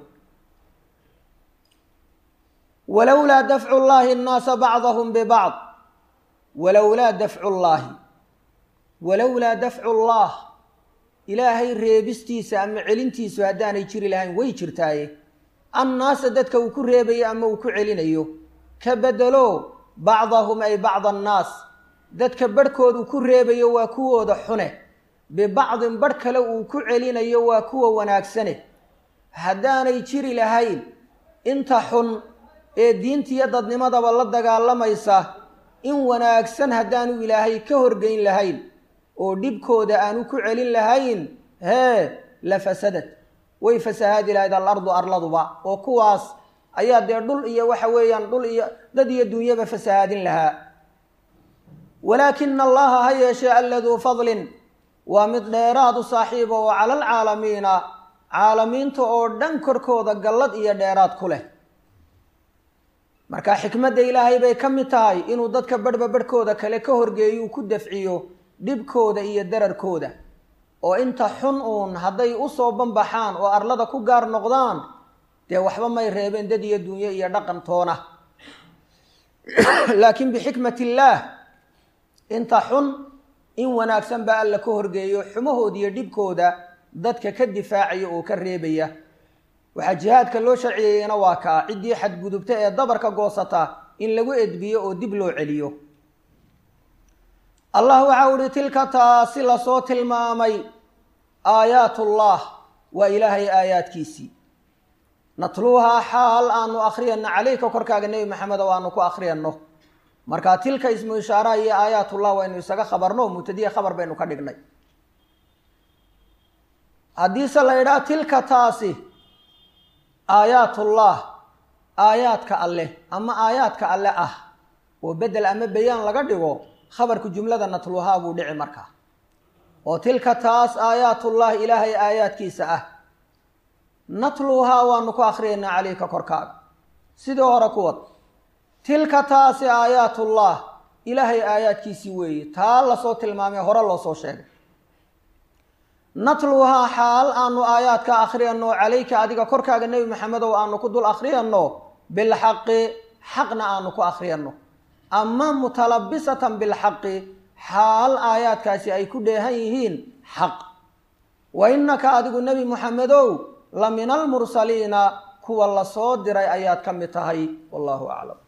[SPEAKER 1] walowlaa dafcu llaahi annaasa bacdahum bibacd walowlaa dafcu llaahi walowlaa dafcu llah ilaahay reebistiisa ama celintiisu haddaanay jiri lahayn way jirtaaye annaasa dadka uu ku reebayo ama uu ku celinayo ka bedelo bacdahum ay bacda annaas dadka barhkood uu ku reebayo waa kuwooda xune bibacdin barh kale uu ku celinayo waa kuwa wanaagsane haddaanay jiri lahayn inta xun ee diintiiyo dadnimadaba la dagaalamaysa in wanaagsan haddaanu ilaahay ka horgeyn lahayn oo dhibkooda aanu ku celin lahayn hee la fasadad way fasahaadi lahayd alardu arladuba oo kuwaas ayaa dee dhul iyo waxa weeyaan dhul iyo dad iyo dunyaba fasahaadin lahaa walaakina allaha ha yeeshee alladuu fadlin waa mid dheeraad u saaxiiba oo cala alcaalamiina caalamiinta oo dhan korkooda gallad iyo dheeraad ku leh marka xikmadda ilaahay bay ka mid tahay inuu dadka barhba barhkooda kale ka horgeeyo uu ku dafciyo dhibkooda iyo dararkooda oo inta xun uun hadday usoo banbaxaan oo arlada ku gaar noqdaan dee waxba may reebeen dad iyo dunyo iyo dhaqan toona laakiin bixikmat illaah inta xun in wanaagsan baa alla ka horgeeyo xumahooda iyo dhibkooda dadka ka difaacaya oo ka reebaya waxaa jihaadka loo sharciyeeyena waa kaa ciddii xadgudubta ee dabarka goosata in lagu edbiyo oo dib loo celiyo allah waxau uhi tilka taasi lasoo tilmaamay aayaatullah waa ilaahay aayaadkiisii natluuhaa xaal aanu akhriyano calayka korkaaga nebi maxamed oo aanu ku akhriyano marka tilka ismu ishaaraha iyo aayaatullah waynu isaga khabarno mubtadiya khabar baynu ka dhignay haddiise la idhaha tilka taasi aayaatullah aayaadka alleh ama aayaadka alle ah oo bedel ama bayaan laga dhigo khabarka jumlada natluhaa buu dhici markaa oo tilka taas aayaatullah ilaahay aayaadkiisa ah natluhaa waanu ku akhriyaynaa calayka korkaaga sidii hore kuwad tilka taasi aayaatullah ilaahay aayaadkiisii weeye taa lasoo tilmaamay hore loo soo sheegay natluhaa xaal aanu aayaadka akhriyano calayka adiga korkaaga nebi maxamedow aanu ku dul akhriyano bilxaqi xaqna aanu ku akhriyano ama mutalabisatan bilxaqi xaal aayaadkaasi ay ku dheehan yihiin xaq wa innaka adigu nebi muxamedow la min almursaliina kuwa lasoo diray ayaad ka mid tahay wallahu aclam